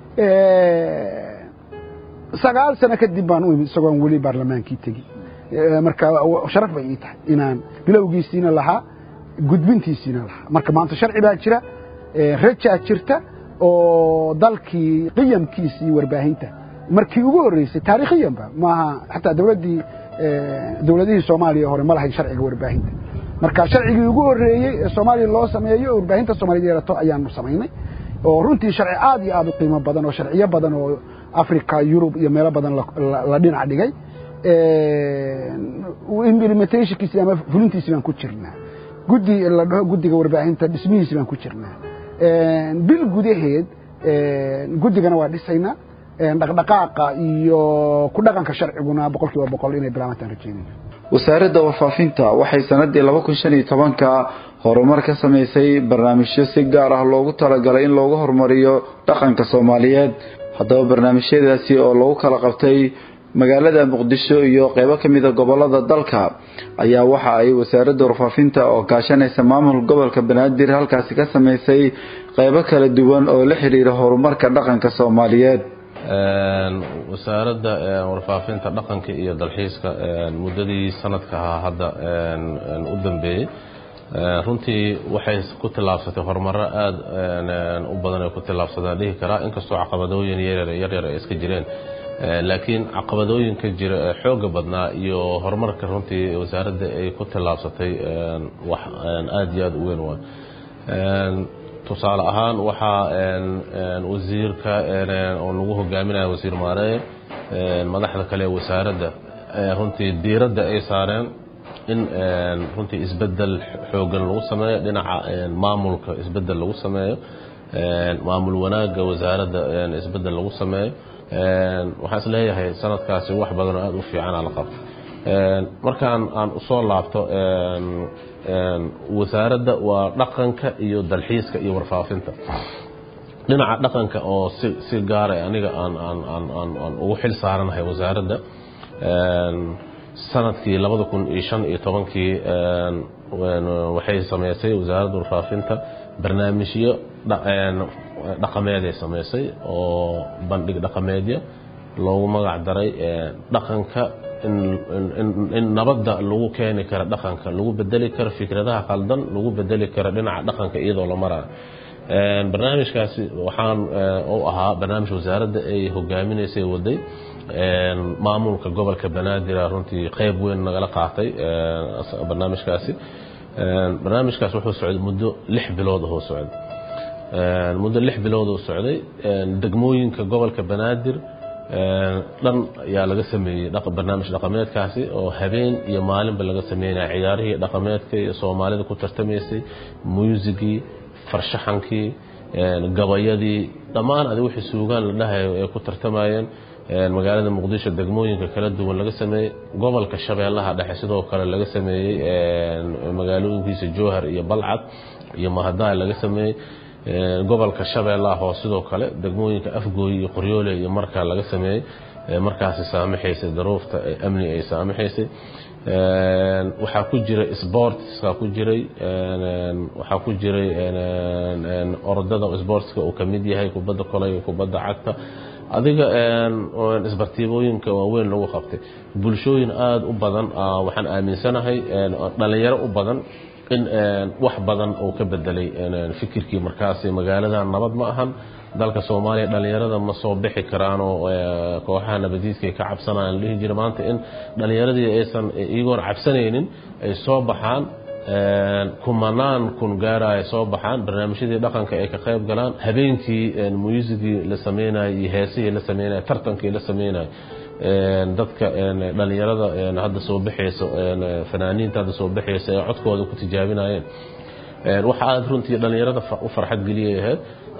sagaal sano kadib baan u imid isagoon weli baarlamaankii tegi marka sharaf bay ii tahay inaan bilowgiisiina lahaa gudbintiisiina lahaa marka maanta sharci baa jira rajaa jirta oo dalkii qiyamkiisii warbaahinta markii ugu horreysay taarikhiyanba maaha xataa dowladdii dowladihii soomaaliya hore ma lahayn sharciga warbaahinta marka sharcigii ugu horreeyey ee soomaaliya loo sameeyo warbaahinta soomaaliyed yeelato ayaanu samaynay oo runtii sharci aad iyo aad u qiimo badan oo sharciyo badan oo africa yurub iyo meelo badan la dhinac dhigay implementationkiisi ama fulintiisi baan ku jirnaa guddi la dhaho guddiga warbaahinta dhismihiisi baan ku jirnaa bil gudaheed guddigana waa dhisaynaa dhaqdhaqaaqa iyo ku dhaqanka sharciguna boqol kiiba boqol inay bilaabantaan rajeynayna wasaaradda warfaafinta waxay sanadii laba kun shan iyo tobanka horumar ka samaysay barnaamijyo si gaar ah loogu talagalay in loogu horumariyo dhaqanka soomaaliyeed haddaba barnaamijyadaasi oo lagu kala qabtay magaalada muqdisho iyo qeybo ka mida gobolada dalka ayaa waxa ay wasaaradda warfaafinta oo kaashanaysa maamul gobolka banaadir halkaasi ka samaysay qeybo kala duwan oo la xiriira horumarka dhaqanka soomaaliyeed wasaaradda warfaafinta dhaqanka iyo dalxiiska muddadii sanadka ahaa hadda u dambeeyey runtii waxay ku tillaabsatay horumaro aada u badan ay ku tillaabsadaan dhihi karaa inkastoo caqabadooyin yaryar ay iska jireen laakiin caqabadooyinka jira ee xooga badnaa iyo horumarka runtii wasaaradda ay ku tillaabsatay wax aada iyo aada u weyn waa tusaale ahaan waxaa wasiirka oo nagu hogaaminaya wasiir maareye madaxda kale ee wasaaradda runtii diiradda ay saareen in runtii isbedel xoogan lagu sameeyo dhinaca maamulka isbedel lagu sameeyo maamul wanaagga wasaaradda isbedel lagu sameeyo waxaan is leeyahay sanadkaasi wax badanoo aada u fiicana la qabto markaan aan usoo laabto wasaaradda waa dhaqanka iyo dalxiiska iyo warfaafinta dhinaca dhaqanka oo si si gaara aniga aan aan aan aan aan ugu xil saaranahay wasaaradda sanadkii labada kun iyo shan iyo tobankii waxay sameysay wasaaradda warfaafinta barnaamijyo dhaqameed ay samaysay oo bandhig dhaqameedya loogu magac daray dhaqanka in nabadda lagu keeni karo dhaqanka lagu bedeli karo fikradaha qaldan lagu bedeli karo dhinaca dhaqanka iyadoo la maraayo barnaamijkaasi waxaan u ahaa barnaamij wasaaradda ay hogaaminaysay waday maamulka gobolka banaadir runtii qeyb weyn nagala qaatay barnaamijkaasi barnaamijkaas wuxuu socday muddo lix bilood oo socday muddo lix bilood oo socday degmooyinka gobolka banaadir dhan ayaa laga sameeyey barnaamij dhaqameedkaasi oo habeen iyo maalinba laga sameynaya ciyaarihii dhaqameedka iyo soomaalida ku tartamaysay muusigii farshaxankii gabayadii dhammaan adi wixii suugaan la dhahayo ay ku tartamayeen magaalada muqdisho degmooyinka kala duwan laga sameeyey gobolka shabeellaha dhexe sidoo kale laga sameeyey magaalooyinkiisa jowhar iyo balcad iyo mahadaay laga sameeyey gobolka shabeellaha hoos sidoo kale degmooyinka afgooy iyo qoryoole iyo markaa laga sameeyey markaasi saamaxaysay daruufta amni ay saamaxaysay waxaa ku jiray sportska ku jiray waxaa ku jiray orodada sportska uu kamid yahay kubadda koley kubadda cagta adiga isbartiibooyinka waaweyn lagu qabtay bulshooyin aada u badan waxaan aaminsanahay dhalinyaro u badan in wax badan uu ka bedelay fikirkii markaasi magaaladan nabad ma ahan dalka soomaaliya dhalinyarada ma soo bixi karaanoo kooxaha nabadiidka ka cabsanayaan dhihi jira maanta in dhalinyaradii aysan iyagoon cabsanaynin ay soo baxaan kumanaan kun gaara ay soo baxaan barnaamijyadii dhaqanka ay ka qayb galaan habeenkii muusigii la sameynayo iyo heesihii la sameynayo tartankii la sameynayo dadka dhalinyarada hadda soo baxaysa fanaaniinta hadda soo baxaysa ee codkooda ku tijaabinayeen waxa aada runtii dhalinyarada u farxad geliyay ahayd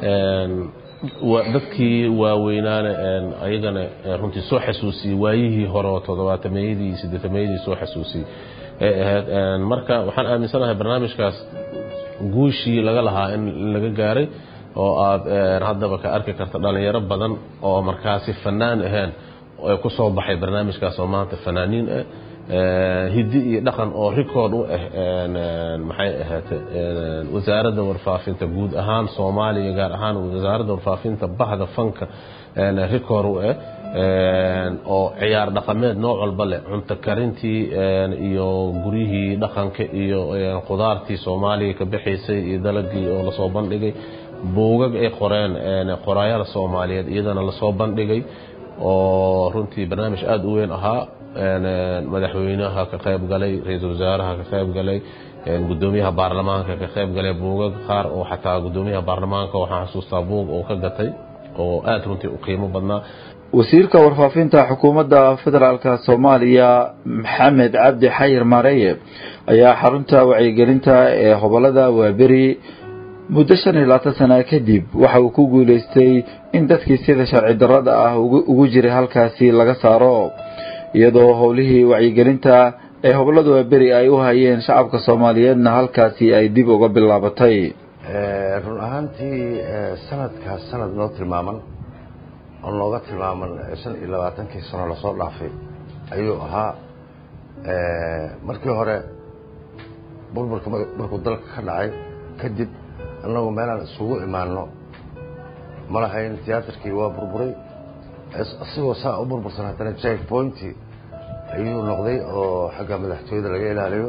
dadkii waaweynaana ayagana runtii soo xasuusiyey waayihii hore oo toddobaatameyadii iyo siddeetamayadii soo xasuusiyey ay ahayd marka waxaan aaminsanahay barnaamijkaas guushii laga lahaa in laga gaaray oo aad haddaba ka arki karta dhalinyaro badan oo markaasi fanaan ahayn ay ku soo baxay barnaamijkaas oo maanta fanaaniin ah hiddi iyo dhaqan oo record u ah maxay ahaatee wasaaradda warfaafinta guud ahaan soomaaliya gaar ahaan wasaaradda warfaafinta bahda fanka record u ah oo ciyaar dhaqameed nooc walba leh cunto karintii iyo guryihii dhaqanka iyo qudaartii soomaaliya ka bixaysay iyo dalagii oo lasoo bandhigay buugag ay qoreen qoraayada soomaaliyeed iyadana lasoo bandhigay oo runtii barnaamij aada u weyn ahaa madaxweynaha ka qayb galay ra-iisul wasaaraha ka qayb galay gudoomiyaha baarlamaanka ka qayb galay buugag qaar oo xataa gudoomiyaha baarlamaanka waxaan xasuustaa buug oo ka gatay oo aada runtii u qiimo badnaa wasiirka warfaafinta xukuumadda federaalka soomaaliya maxamed cabdi xayir maareye ayaa xarunta wacyigelinta ee hobolada waaberi muddo shan iyo labaatan sana kadib waxa uu ku guulaystay in dadkii sida sharci darrada ah ugu jiray halkaasi laga saaro iyadoo howlihii wacyigelinta ee hobolada waaberi ay u hayeen shacabka soomaaliyeedna halkaasi ay dib uga bilaabatay run ahaantii sanadkaas sanad noo tilmaaman oo nooga tilmaaman shan iyo labaatankii sano lasoo dhaafay ayuu ahaa markii hore burburka markuu dalka ka dhacay kadib annagu meelaan isugu imaano ma lahayn tiyaatarkii waa burburay isagoo saa u burbursan haddana jack pointy ayuu noqday oo xagga madaxtooyada laga ilaaliyo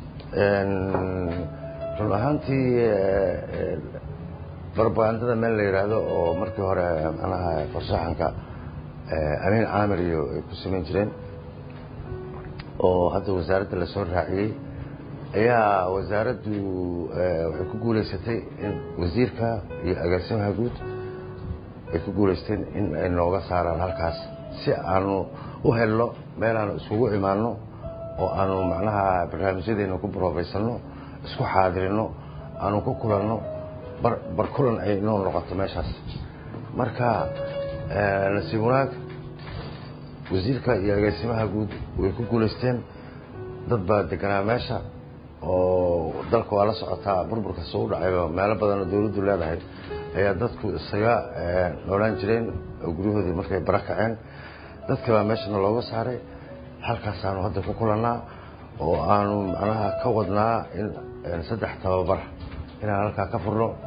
run ahaantii barbagandada meel la yidhaahdo oo markii hore manaha farshaxanka amiin caamir iyo ay ku samayn jireen oo hadda wasaaradda lasoo raaciyey ayaa wasaaraddu waxay ku guulaysatay in wasiirka iyo agaasimaha guud ay ku guulaysteen in ay nooga saaraan halkaas si aanu u helno meel aanu isugu imaanno oo aanu macnaha barnaamijyadeena ku baroobaysanno isku xaadirino aanu ku kulanno bar kulan ay noo noqoto meeshaas marka nasiib wanaag wasiirka iyo agaasimaha guud way ku guulaysteen dad baa deganaa meesha oo dalka waa la socotaa burburka soo u dhacayo meelo badan oo dawladdu leedahay ayaa dadku isaga noolaan jireen oo guryahoodii markay bara kaceen dadka baa meeshana looga saaray halkaasaanu hadda ku kulannaa oo aanu macnaha ka wadnaa in saddex tababar inaan halkaa ka furno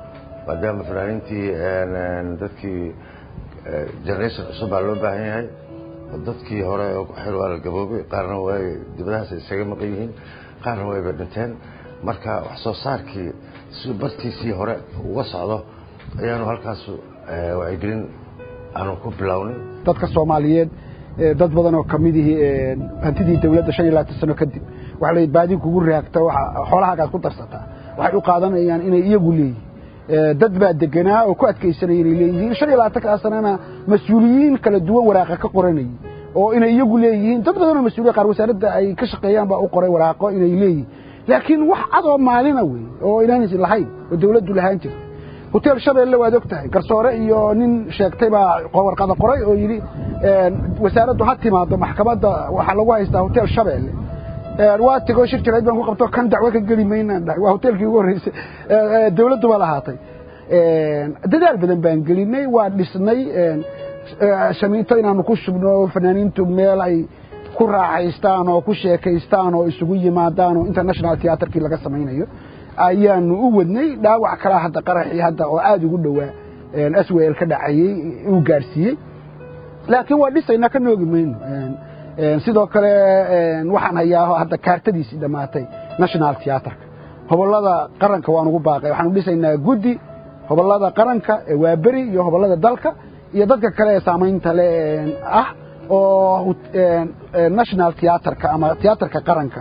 maadaama fanaaniintii dadkii generation cusub baa loo baahan yahay dadkii hore xil waa la gaboobay qaarna way dibadahaas isaga maqan yihiin qaarna wayba dhinteen marka wax soo saarkii si bartiisii hore uga socdo ayaanu halkaas wacyigelin aanu ku bilownay dadka soomaaliyeed dad badan oo kamid ihi hantidii dawladda shan iyo labaatan sano kadib waxa la baadi kugu raagta xoolahaagaad ku darsataa waxay u qaadanayaan inay iyagu leeyihin dad baa deganaa oo ku adkaysanaya inay leeyihiin shan iyo labaatankaa sanana mas-uuliyiin kala duwan waraaqa ka qoranayay oo inay iyagu leeyihiin dad badan oo mas-uuliya qaar wasaaradda ay ka shaqeeyaan baa u qoray waraaqo inay leeyihiin laakiin wax cadoo maalina wey oo inaanaysan lahayn oo dawladdu lahaan jirta hotel shabeelle waad og tahay garsoore iyo nin sheegtay baa warqada qoray oo yidhi wasaaraddu ha timaado maxkamadda waxaa lagu haystaa hotel shabeelle waa tegoo shir jarayd baan ku qabto kan dacwo ka geli maynaan dhahay waa hotelkii ugu horreysay dawladdu baa lahaatay dadaal badan baan gelinay waa dhisnay shamiinto inaanu ku shubno fanaaniintu meel ay ku raaxaystaan oo ku sheekaystaan oo isugu yimaadaan oo international theaterkii laga samaynayo ayaanu u wadnay dhaawac kalaa hadda qaraxii hadda oo aada ugu dhowaa aswel ka dhacayey uu gaadhsiiyey laakiin waa dhisaynaa ka noogi mayno sidoo kale waxaan hayaa hadda kaartadiisii dhammaatay national theaterka hobollada qaranka waan ugu baaqay waxaanu dhisaynaa guddi hobollada qaranka ee waaberi iyo hobollada dalka iyo dadka kale ee saamaynta le ah oo national theaterka ama theaterka qaranka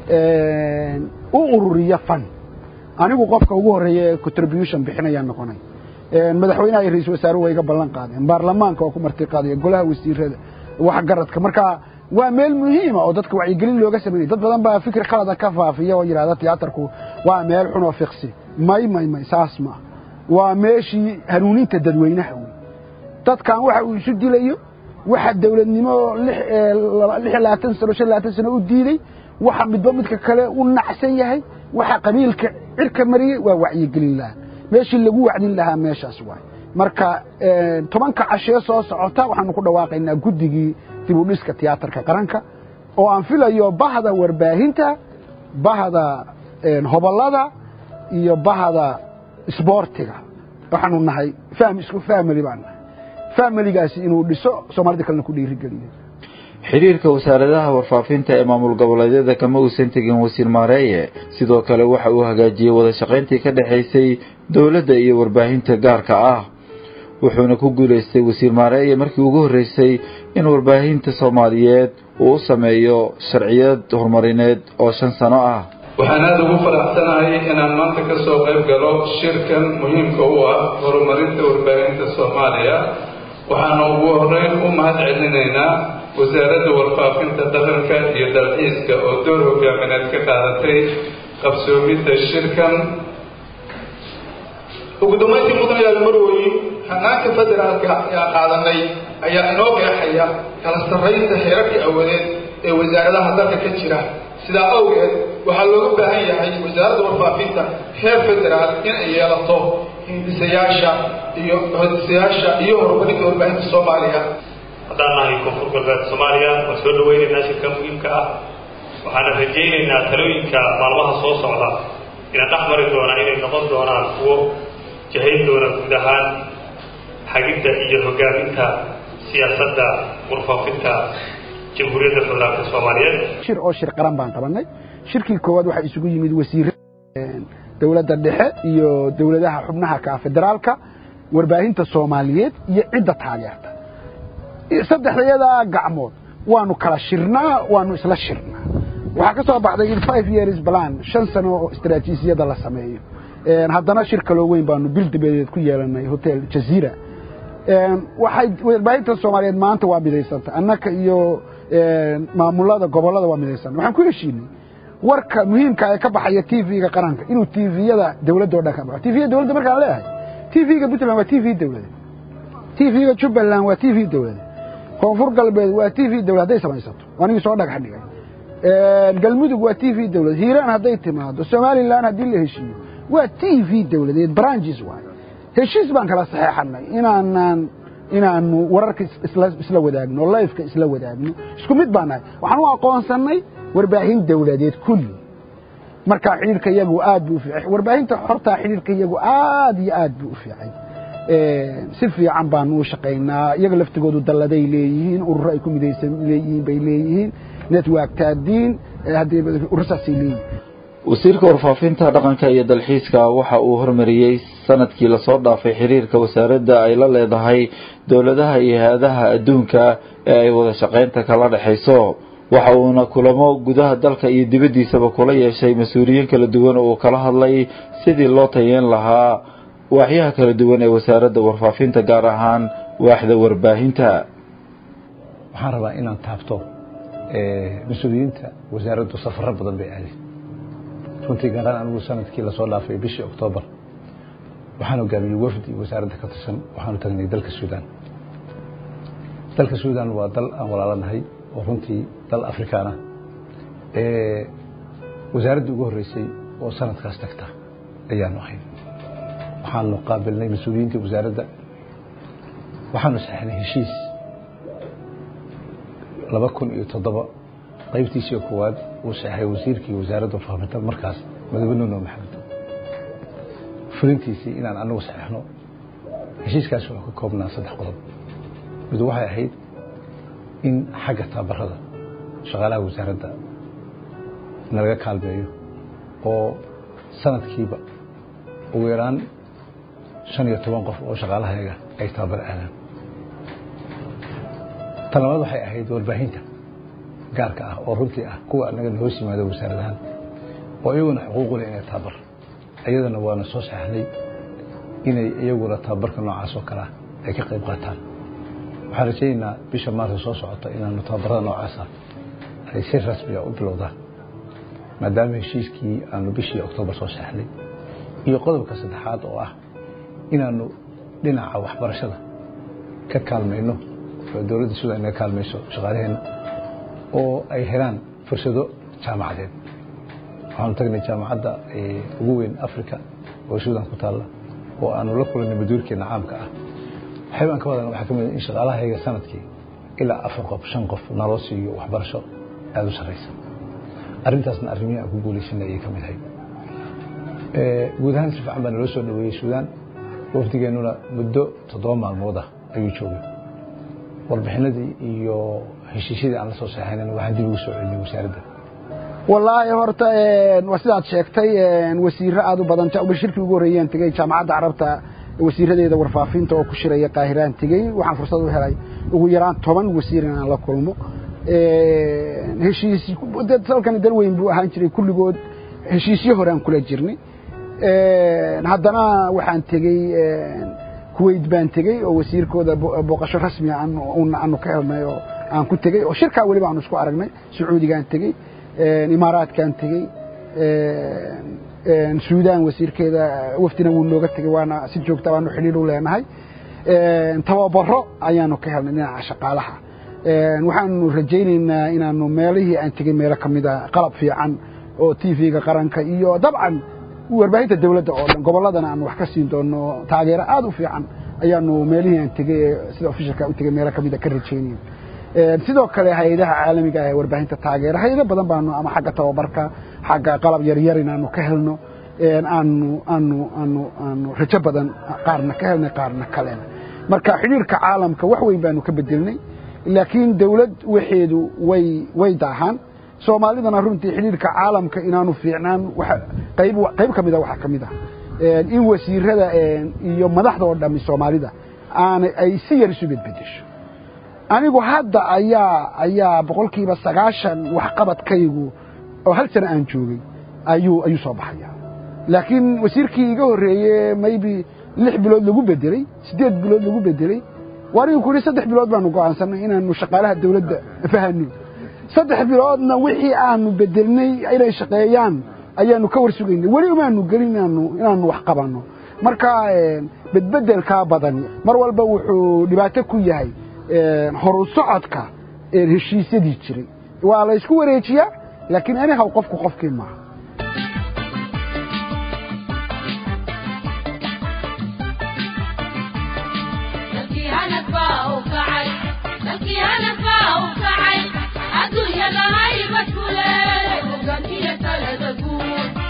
u ururiya fan anigu qofka ugu horreeya ee contribution bixinayaan noqonay madaxweynaha iyo ra-isul wasaaruhu way iga ballan qaadeen baarlamaanka oo ku marti qaadaya golaha wasiirada wax garadka marka waa meel muhiima oo dadka wacyigelin looga sameynay dad badan baa fikir khalada ka faafiya oo yidhahda tiyaatarku waa meel xun oo fiqsi may may may saas ma waa meeshii hanuuninta dadweynaha wey dadkan waxa uu isu dilayo waxa dawladnimo lix iyo labaatan sano shan labaatan sano u diiday waxa midba midka kale u nacsan yahay waxa qabiilka cirka mariyey waa wacyigelin lahaa meeshii lagu wacdin lahaa meeshaas waay marka tobanka cashee soo socota waxaanu ku dhawaaqaynaa guddigii dib u dhiska tiyaatarka qaranka oo aan filayo bahda warbaahinta bahda hobollada iyo bahda isboortiga waxaanu nahay isku family baan nahay familigaasi inuu dhiso soomaalida kalena ku dhiirigeliyo xidhiirka wasaaradaha warfaafinta ee maamul goboleedyada kama uusan tegin wasiir maareeye sidoo kale waxa uu hagaajiyey wada shaqayntii ka dhexaysay dowladda iyo warbaahinta gaarka ah wuxuuna ku guulaystay wasiir maareeye markii ugu horreysay in warbaahinta soomaaliyeed uu u sameeyo sharciyad horumarineed oo shan sano ah waxaan aada ugu faraxsanahay inaan maanta ka soo qayb galo shirkan muhiimka u ah horumarinta warbaahinta soomaaliya waxaana ugu horeyn u mahad celinaynaa wasaaradda warfaafinta dhaqanka iyo dalxiiska oo door hogaamineed ka qaadatay qabsoomidda shirkan ugu dambayntii mudanayaal marwey hanaanka federaalka ayaan qaadanay ayaa inoo qeexaya kala sarraynta heerarkii awadeed ee wasaaradaha dalka ka jira sidaa awgeed waxaa looga baahan yahay wasaaradda warfaafinta heer federaal in ay yeelato hindisayaasha iyo hindisayaasha iyo horumarinta warbaahinta soomaaliya haddaan nahay koonfur galbeed soomaaliya waan soo dhawaynaynaa shirka muhiimka ah waxaana rajaynaynaa talooyinka maalmaha soo socda ina dhex mari doonaa inay noqon doonaan kuwo jahayn doona guud ahaan xagidda iyo hogaaminta siyaasadda warfaafinta jamhuuriyadda federaalka soomaaliyeed shir oo shir qaran baan qabanay shirkii koowaad waxaa isugu yimid wasiirada dowladda dhexe iyo dowladaha xubnaha ka federaalka warbaahinta soomaaliyeed iyo cidda taageerta saddexdayadaa gacmood waanu kala shirnaa waanu isla shirnaa waxaa ka soo baxday in five years plan shan sano oo istaraatiijiyada la sameeyo haddana shir kaloo weyn baanu bil dibadeed ku yeelanay hotel jaziira waxay warbaahinta soomaaliyeed maanta waa midaysanta annaka iyo maamulada gobollada waa midaysanta waxaan ku heshiinay warka muhiimka ee ka baxaya t v-ga qaranka inuu t v-yada dawladda o dhan ka baxo t v-ga dawladda markaan leeyahay t v-ga puntland waa t v dawladeed t v-ga jubbaland waa t v dawladeed koonfur galbeed waa t v dawlad hadday samaysato anigii soo dhagax dhigay galmudug waa t v dawlad hiiraan hadday timaado somalilan haddii la heshiiyo waa t v dawladeed branches waay heshiis baan kala saxeexanay inaanaan inaanu wararka isla wadaagno lifeka isla wadaagno isku mid baan nahay waxaan u aqoonsannay warbaahin dawladeed kulli marka xidhiirka iyagu aad buu u fiicay warbaahinta xortaa xidhiirka iyagu aad iyo aad buu u fiicay si fiican baanu u shaqaynaa iyaga laftigoodu dalladay leeyihiin ururo ay ku midaysan leeyihiin bay leeyihiin network taadiin haddii urursaasay leeyihiin wasiirka warfaafinta dhaqanka iyo dalxiiska waxa uu hormariyey sanadkii lasoo dhaafay xiriirka wasaaradda ay la leedahay dowladaha iyo hay-adaha adduunka ee ay wada shaqaynta kala dhexayso waxa uuna kulamo gudaha dalka iyo dibaddiisaba kula yeeshay mas-uuliyiin kala duwan oo uu kala hadlay sidii loo tayeen lahaa waaxyaha kala duwan ee wasaaradda warfaafinta gaar ahaan waaxda warbaahinta waxaan rabaa inaan taabto mas-uuliyiinta wasaaraddu safaro badan bay aadeen runtii gaaraan anigu sanadkii lasoo dhaafay bishii oktoobar waxaan hogaamiyey wafdi wasaaradda ka tirsan waxaanu tagnay dalka suudaan dalka suudaan waa dal aan walaalanahay oo runtii dal afrikaan ah wasaaraddii ugu horreysay oo sanadkaas tagta ayaanu ahay waxaanu qaabilnay mas-uuliyiinta wasaaradda waxaanu saxnay heshiis laba kun iyo toddoba qaybtiisii koowaad uu saxay wasiirkii wasaaradda warfaafinta markaas madabe nuno maxamed fulintiisii inaan anagu saxeixno heshiiskaas wuxuu ka koobnaa saddex qodob mid waxay ahayd in xagga tababarada shaqaalaha wasaaradda nalaga kaalmeeyo oo sanadkiiba ugu yaraan shan iyo toban qof oo shaqaalahayaga ay tababar aadaan tan labaad waxay ahayd warbaahinta gaarka ah oo runtii ah kuwa anagana hoos yimaada wasaaradahan oo iyaguna xuquuqu leh inay tababar iyadana waana soo saxnay inay iyaguna tababarka noocaas oo kale ah ay ka qayb qaataan waxaan rajaynaynaa bisha maarta soo socota inaanu tababarada noocaasa ay si rasmiga u bilowdaan maadaama heshiiskii aanu bishii oktoobar soo saxnay iyo qodobka saddexaad oo ah inaanu dhinaca waxbarashada ka kaalmayno oo dowladda sudan inaga kaalmayso shaqaalaheenna oo ay helaan fursado jaamacadeed waxaanu tagnay jaamacadda ugu weyn africa oo sudan ku taalla oo aanu la kulannay maduurkeena caamka ah waxaybaan ka wadan waxaa ka mid in shaqaalahayga sanadkii ilaa afar qof shan qof naloo siiyo waxbarasho aada u sarraysa arrintaasna arrimihii aan ku guulaysanay ayay ka mid ahayd guud ahaan si fiican baa naloo soo dhaweeyey suudaan wafdigeennuna muddo toddoba maalmood ah ayuu joogay warbixinadii iyo heshiisyadii aan la soo saxaynana waxaan dib ugu soo celinay wasaaradda wallaahi horta waa sidaad sheegtay wasiiro aad u badan shirkii ugu horreeyaan tegey jaamacadda carabta wasiiradeeda warfaafinta oo ku shiraya qaahiraan tegey waxaan fursad u helay ugu yaraan toban wasiir inaan la kulmo heshiis dalkani dal weyn buu ahaan jiray kulligood heshiisyo hore aan kula jirnay haddana waxaan tegey kuwait baan tegey oo wasiirkooda booqasho rasmiga aanu ka helnay oo aan ku tegey oo shirkaa weliba aanu isku aragnay sacuudigaan tegey imaaraadkaan tegey suudaan wasiirkeeda wafdina wuu nooga tegey waana si joogta baanu xidhiir u leenahay tababaro ayaanu ka helnay dhinaca shaqaalaha waxaanu rajaynaynaa inaanu meelihii aan tegey meelo ka mida qalab fiican oo t v-ga qaranka iyo dabcan warbaahinta dawladda oo dhan gobolladana aanu wax ka siin doono taageero aad u fiican ayaanu meelihii aan tegey sida ofishalka u tegey meelo kamida ka rajaynayn sidoo kale hay-adaha caalamiga ah ee warbaahinta taageera hay-ado badan baanu ama xagga tababarka xagga qalab yaryar inaanu ka helno aanu aanu aanu aanu rajo badan qaarna ka helnay qaarna kalena marka xidhiirka caalamka wax weyn baanu ka bedelnay laakiin dawlad waxeedu way way daahaan soomaalidana runtii xidhiirka caalamka inaanu fiicnaan qayb qayb ka mida waxaa ka mid ah in wasiirada iyo madaxda oo dhami soomaalida aana ay si yar isu bedbedesho anigu hadda ayaa ayaa boqolkiiba sagaashan waxqabadkaygu oo hal sano aan joogay ayuu ayuu soo baxaya laakiin wasiirkii iga horreeye maybe lix bilood lagu bedeley siddeed bilood lagu bedeley waanigu ku yidhi saddex bilood baanu go'aansanay inaanu shaqaalaha dawladda fahano saddex biloodna wixii aanu bedelnay inay shaqeeyaan ayaanu ka war sugaynay weli umaanu gelin inaanu inaanu wax qabanno marka bedbedelkaa badani mar walba wuxuu dhibaato ku yahay horu socodka heshiisyadii jiray waa la isku wareejiyaa laakiin anihaw qofku qofkii maaha adduunyada haybad ku leeday hogaankiya talada guud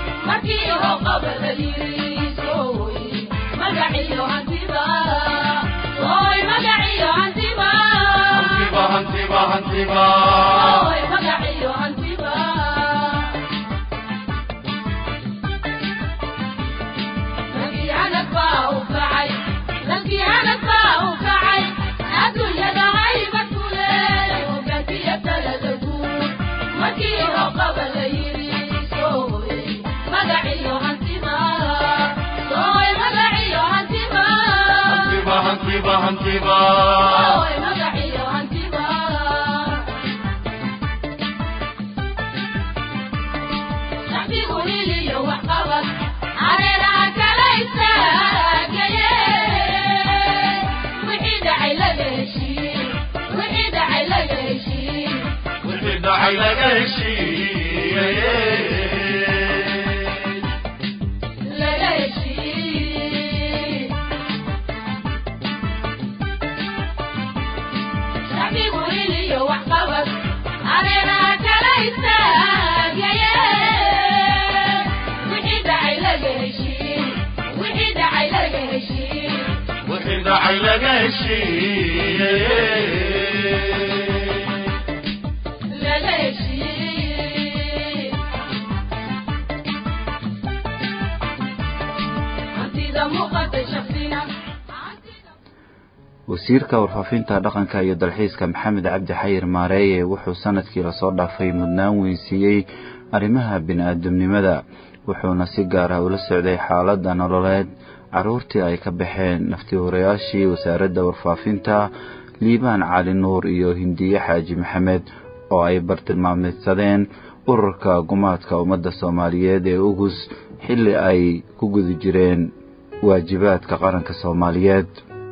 wasiirka warfaafinta dhaqanka iyo dalxiiska maxamed cabdi xayir maareeye wuxuu sanadkii lasoo dhaafay mudnaan weynsiiyey arrimaha bini-aadamnimada wuxuuna si gaar ah ula socday xaaladda nololeed caruurtii ay ka baxeen naftihorayaashii wasaaradda warfaafinta liibaan cali nuur iyo hindiye xaaji maxamed oo ay bartilmaameysadeen ururka gumaadka ummadda soomaaliyeed ee ugus xilli ay ku guda jireen waajibaadka qaranka soomaaliyeed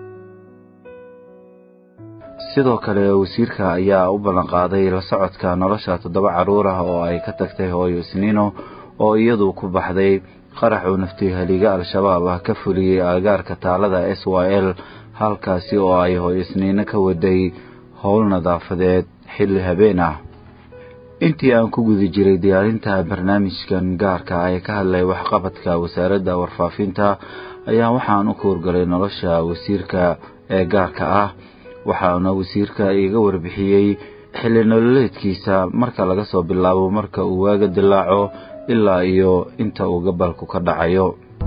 sidoo kale wasiirka ayaa u ballanqaaday la socodka nolosha toddoba carruur ah oo ay ka tagtay hooyo isniino oo iyadu ku baxday qarax uu naftihaliga al-shabaab ah ka fuliyey aagaarka taalada s y l halkaasi oo ay hooyo isniino ka waday howl nadaafadeed xilli habeen ah intii aan ku guda jiray diyaarinta barnaamijkan gaarka ah ee ka hadlay waxqabadka wasaaradda warfaafinta ayaa waxaan u kuurgalay nolosha wasiirka ee gaarka ah waxaana wasiirka iga warbixiyey xilli nololeedkiisa marka laga soo bilaabo marka uu waaga dilaaco ilaa iyo inta uu gabalku ka dhacayo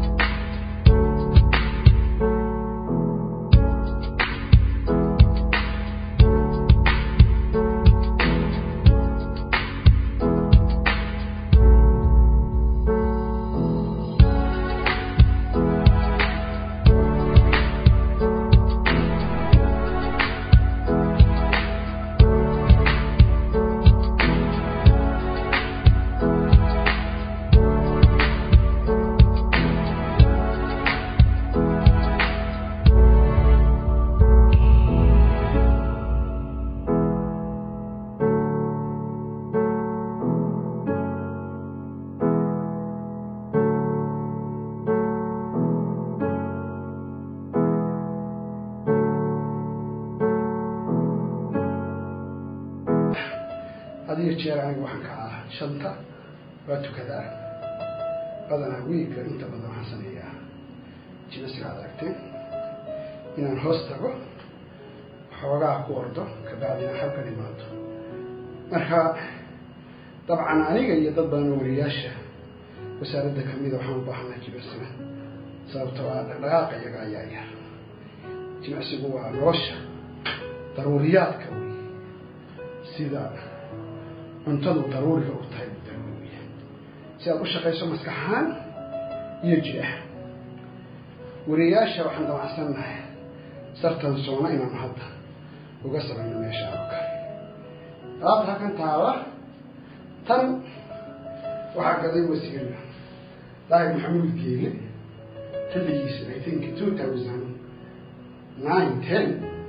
hadiyo jeer aniga waxaan ka ah shanta waa tukadaa badanaa wiilka inta badan waxaan sameeyaa jimasiga ad aragteen inaan hoos tago xoogaa ku ordo kabacdina halkan imaado marka dabcan aniga iyo dad badan oo wariyaasha wasaaradda kamida waxaan u baahanaa jimicsiga sababtoo ah dhaqdhaqaaqa iyaga ayaa yar jimicsigu waa nolosha daruuriyaadka wey sida cuntadu daruuriga u tahay daruuriya si aad u shaqayso maskaxahaan iyo jiraha wariyaasha waxaan damacsannahay sartan soona inaanu hadda uga samayno meesha oo kale alaabta halkan taala tan waxaa gaday wasiir daahir maxamuud geele xilligiisa i think two thousand nine ten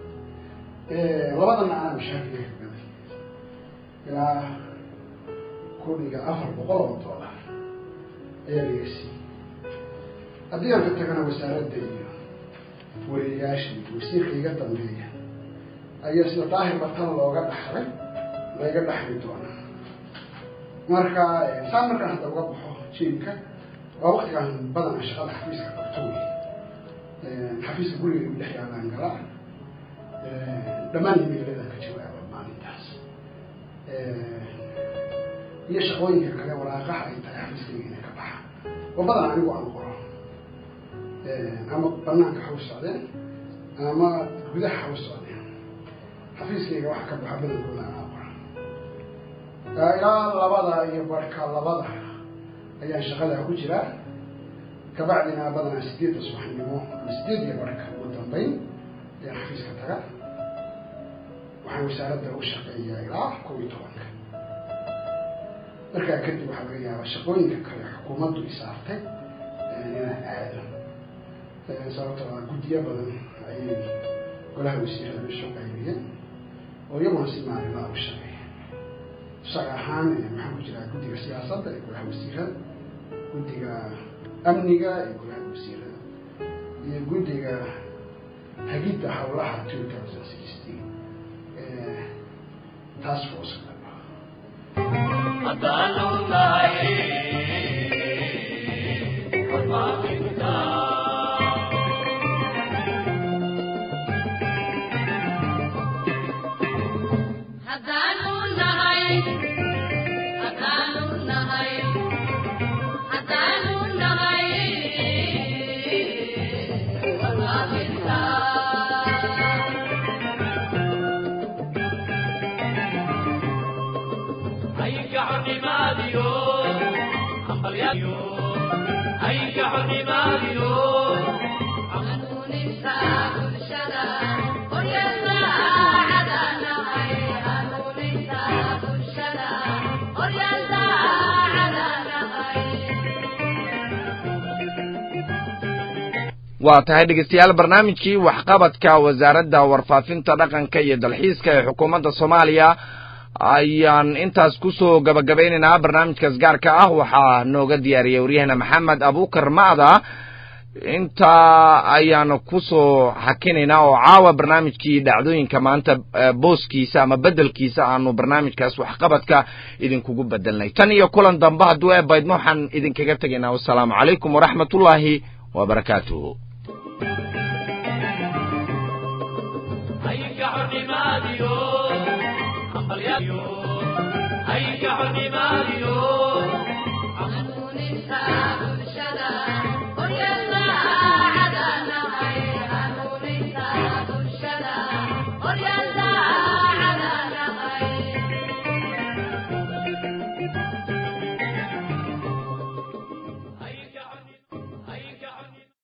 labadana anaa mashaakilka ka gaday ilaa kudhiga afar boqol oo dollar ayaa laga siiyey haddii aan ka tagana wasaaradda iyo wariyayaasha iyo wasiirka iga dambeeya ayaa sida daahir bartana looga dhaxlay layga dhaxli doonaa marka saan markaan hadda uga baxo jiimka waa waktigaan badan shaqada xafiiska qabto wey xafiiska guriga u dhex yaalaan galaa dhammaan imeeladan ka jawaaba maalintaas iyo shaqooyinka kale waraaqaha ay tahay xafiiskayga inay ka baxaan oo badan anigu aan qoro ama banaanka ha u socdeen ama gudaha ha u socdeen xafiiskayga waxa ka baxa badankooda anaa qora ilaa labada iyo barhka labada ayaan shaqadaa ku jiraa kabacdina badanaa sideedda subaxnimo ama sideed iyo barhka ugu dambeyn ayaan xafiiska taga waxaan wasaaradda u shaqeeyaa ilaa kow iyo tobanka markaa kadib waxaa laga yaabaa shaqooyinka kale xukuumaddu isaartay inaan aado sababtoo ah guddiyo badan ayay golaha wasiirada isu qaybiyeen oo iyaguna si maalinlaa u shaqeeya tusaale ahaan maxaan ku jiraa guddiga siyaasadda ee golaha wasiirada guddiga amniga ee golaha wasiirada iyo guddiga hagidda howlaha two thousand sixteen task force waa tahay dhegeystayaal barnaamijkii waxqabadka wasaaradda warfaafinta dhaqanka iyo dalxiiska ee xukuumadda soomaaliya ayaan intaas kusoo gabagabaynaynaa barnaamijkaas gaarka ah waxaa nooga diyaariyey waryahana maxamed abuukar ma'da intaa ayaanu kusoo xakinaynaa oo caawa barnaamijkii dhacdooyinka maanta booskiisa ama bedelkiisa aanu barnaamijkaas waxqabadka idinkugu bedelnay tan iyo kulan dambe hadduu eebaydno waxaan idinkaga tegaynaa wasalaamu calaykum waraxmatullaahi wabarakaatuhu ay ka xornimaadiyo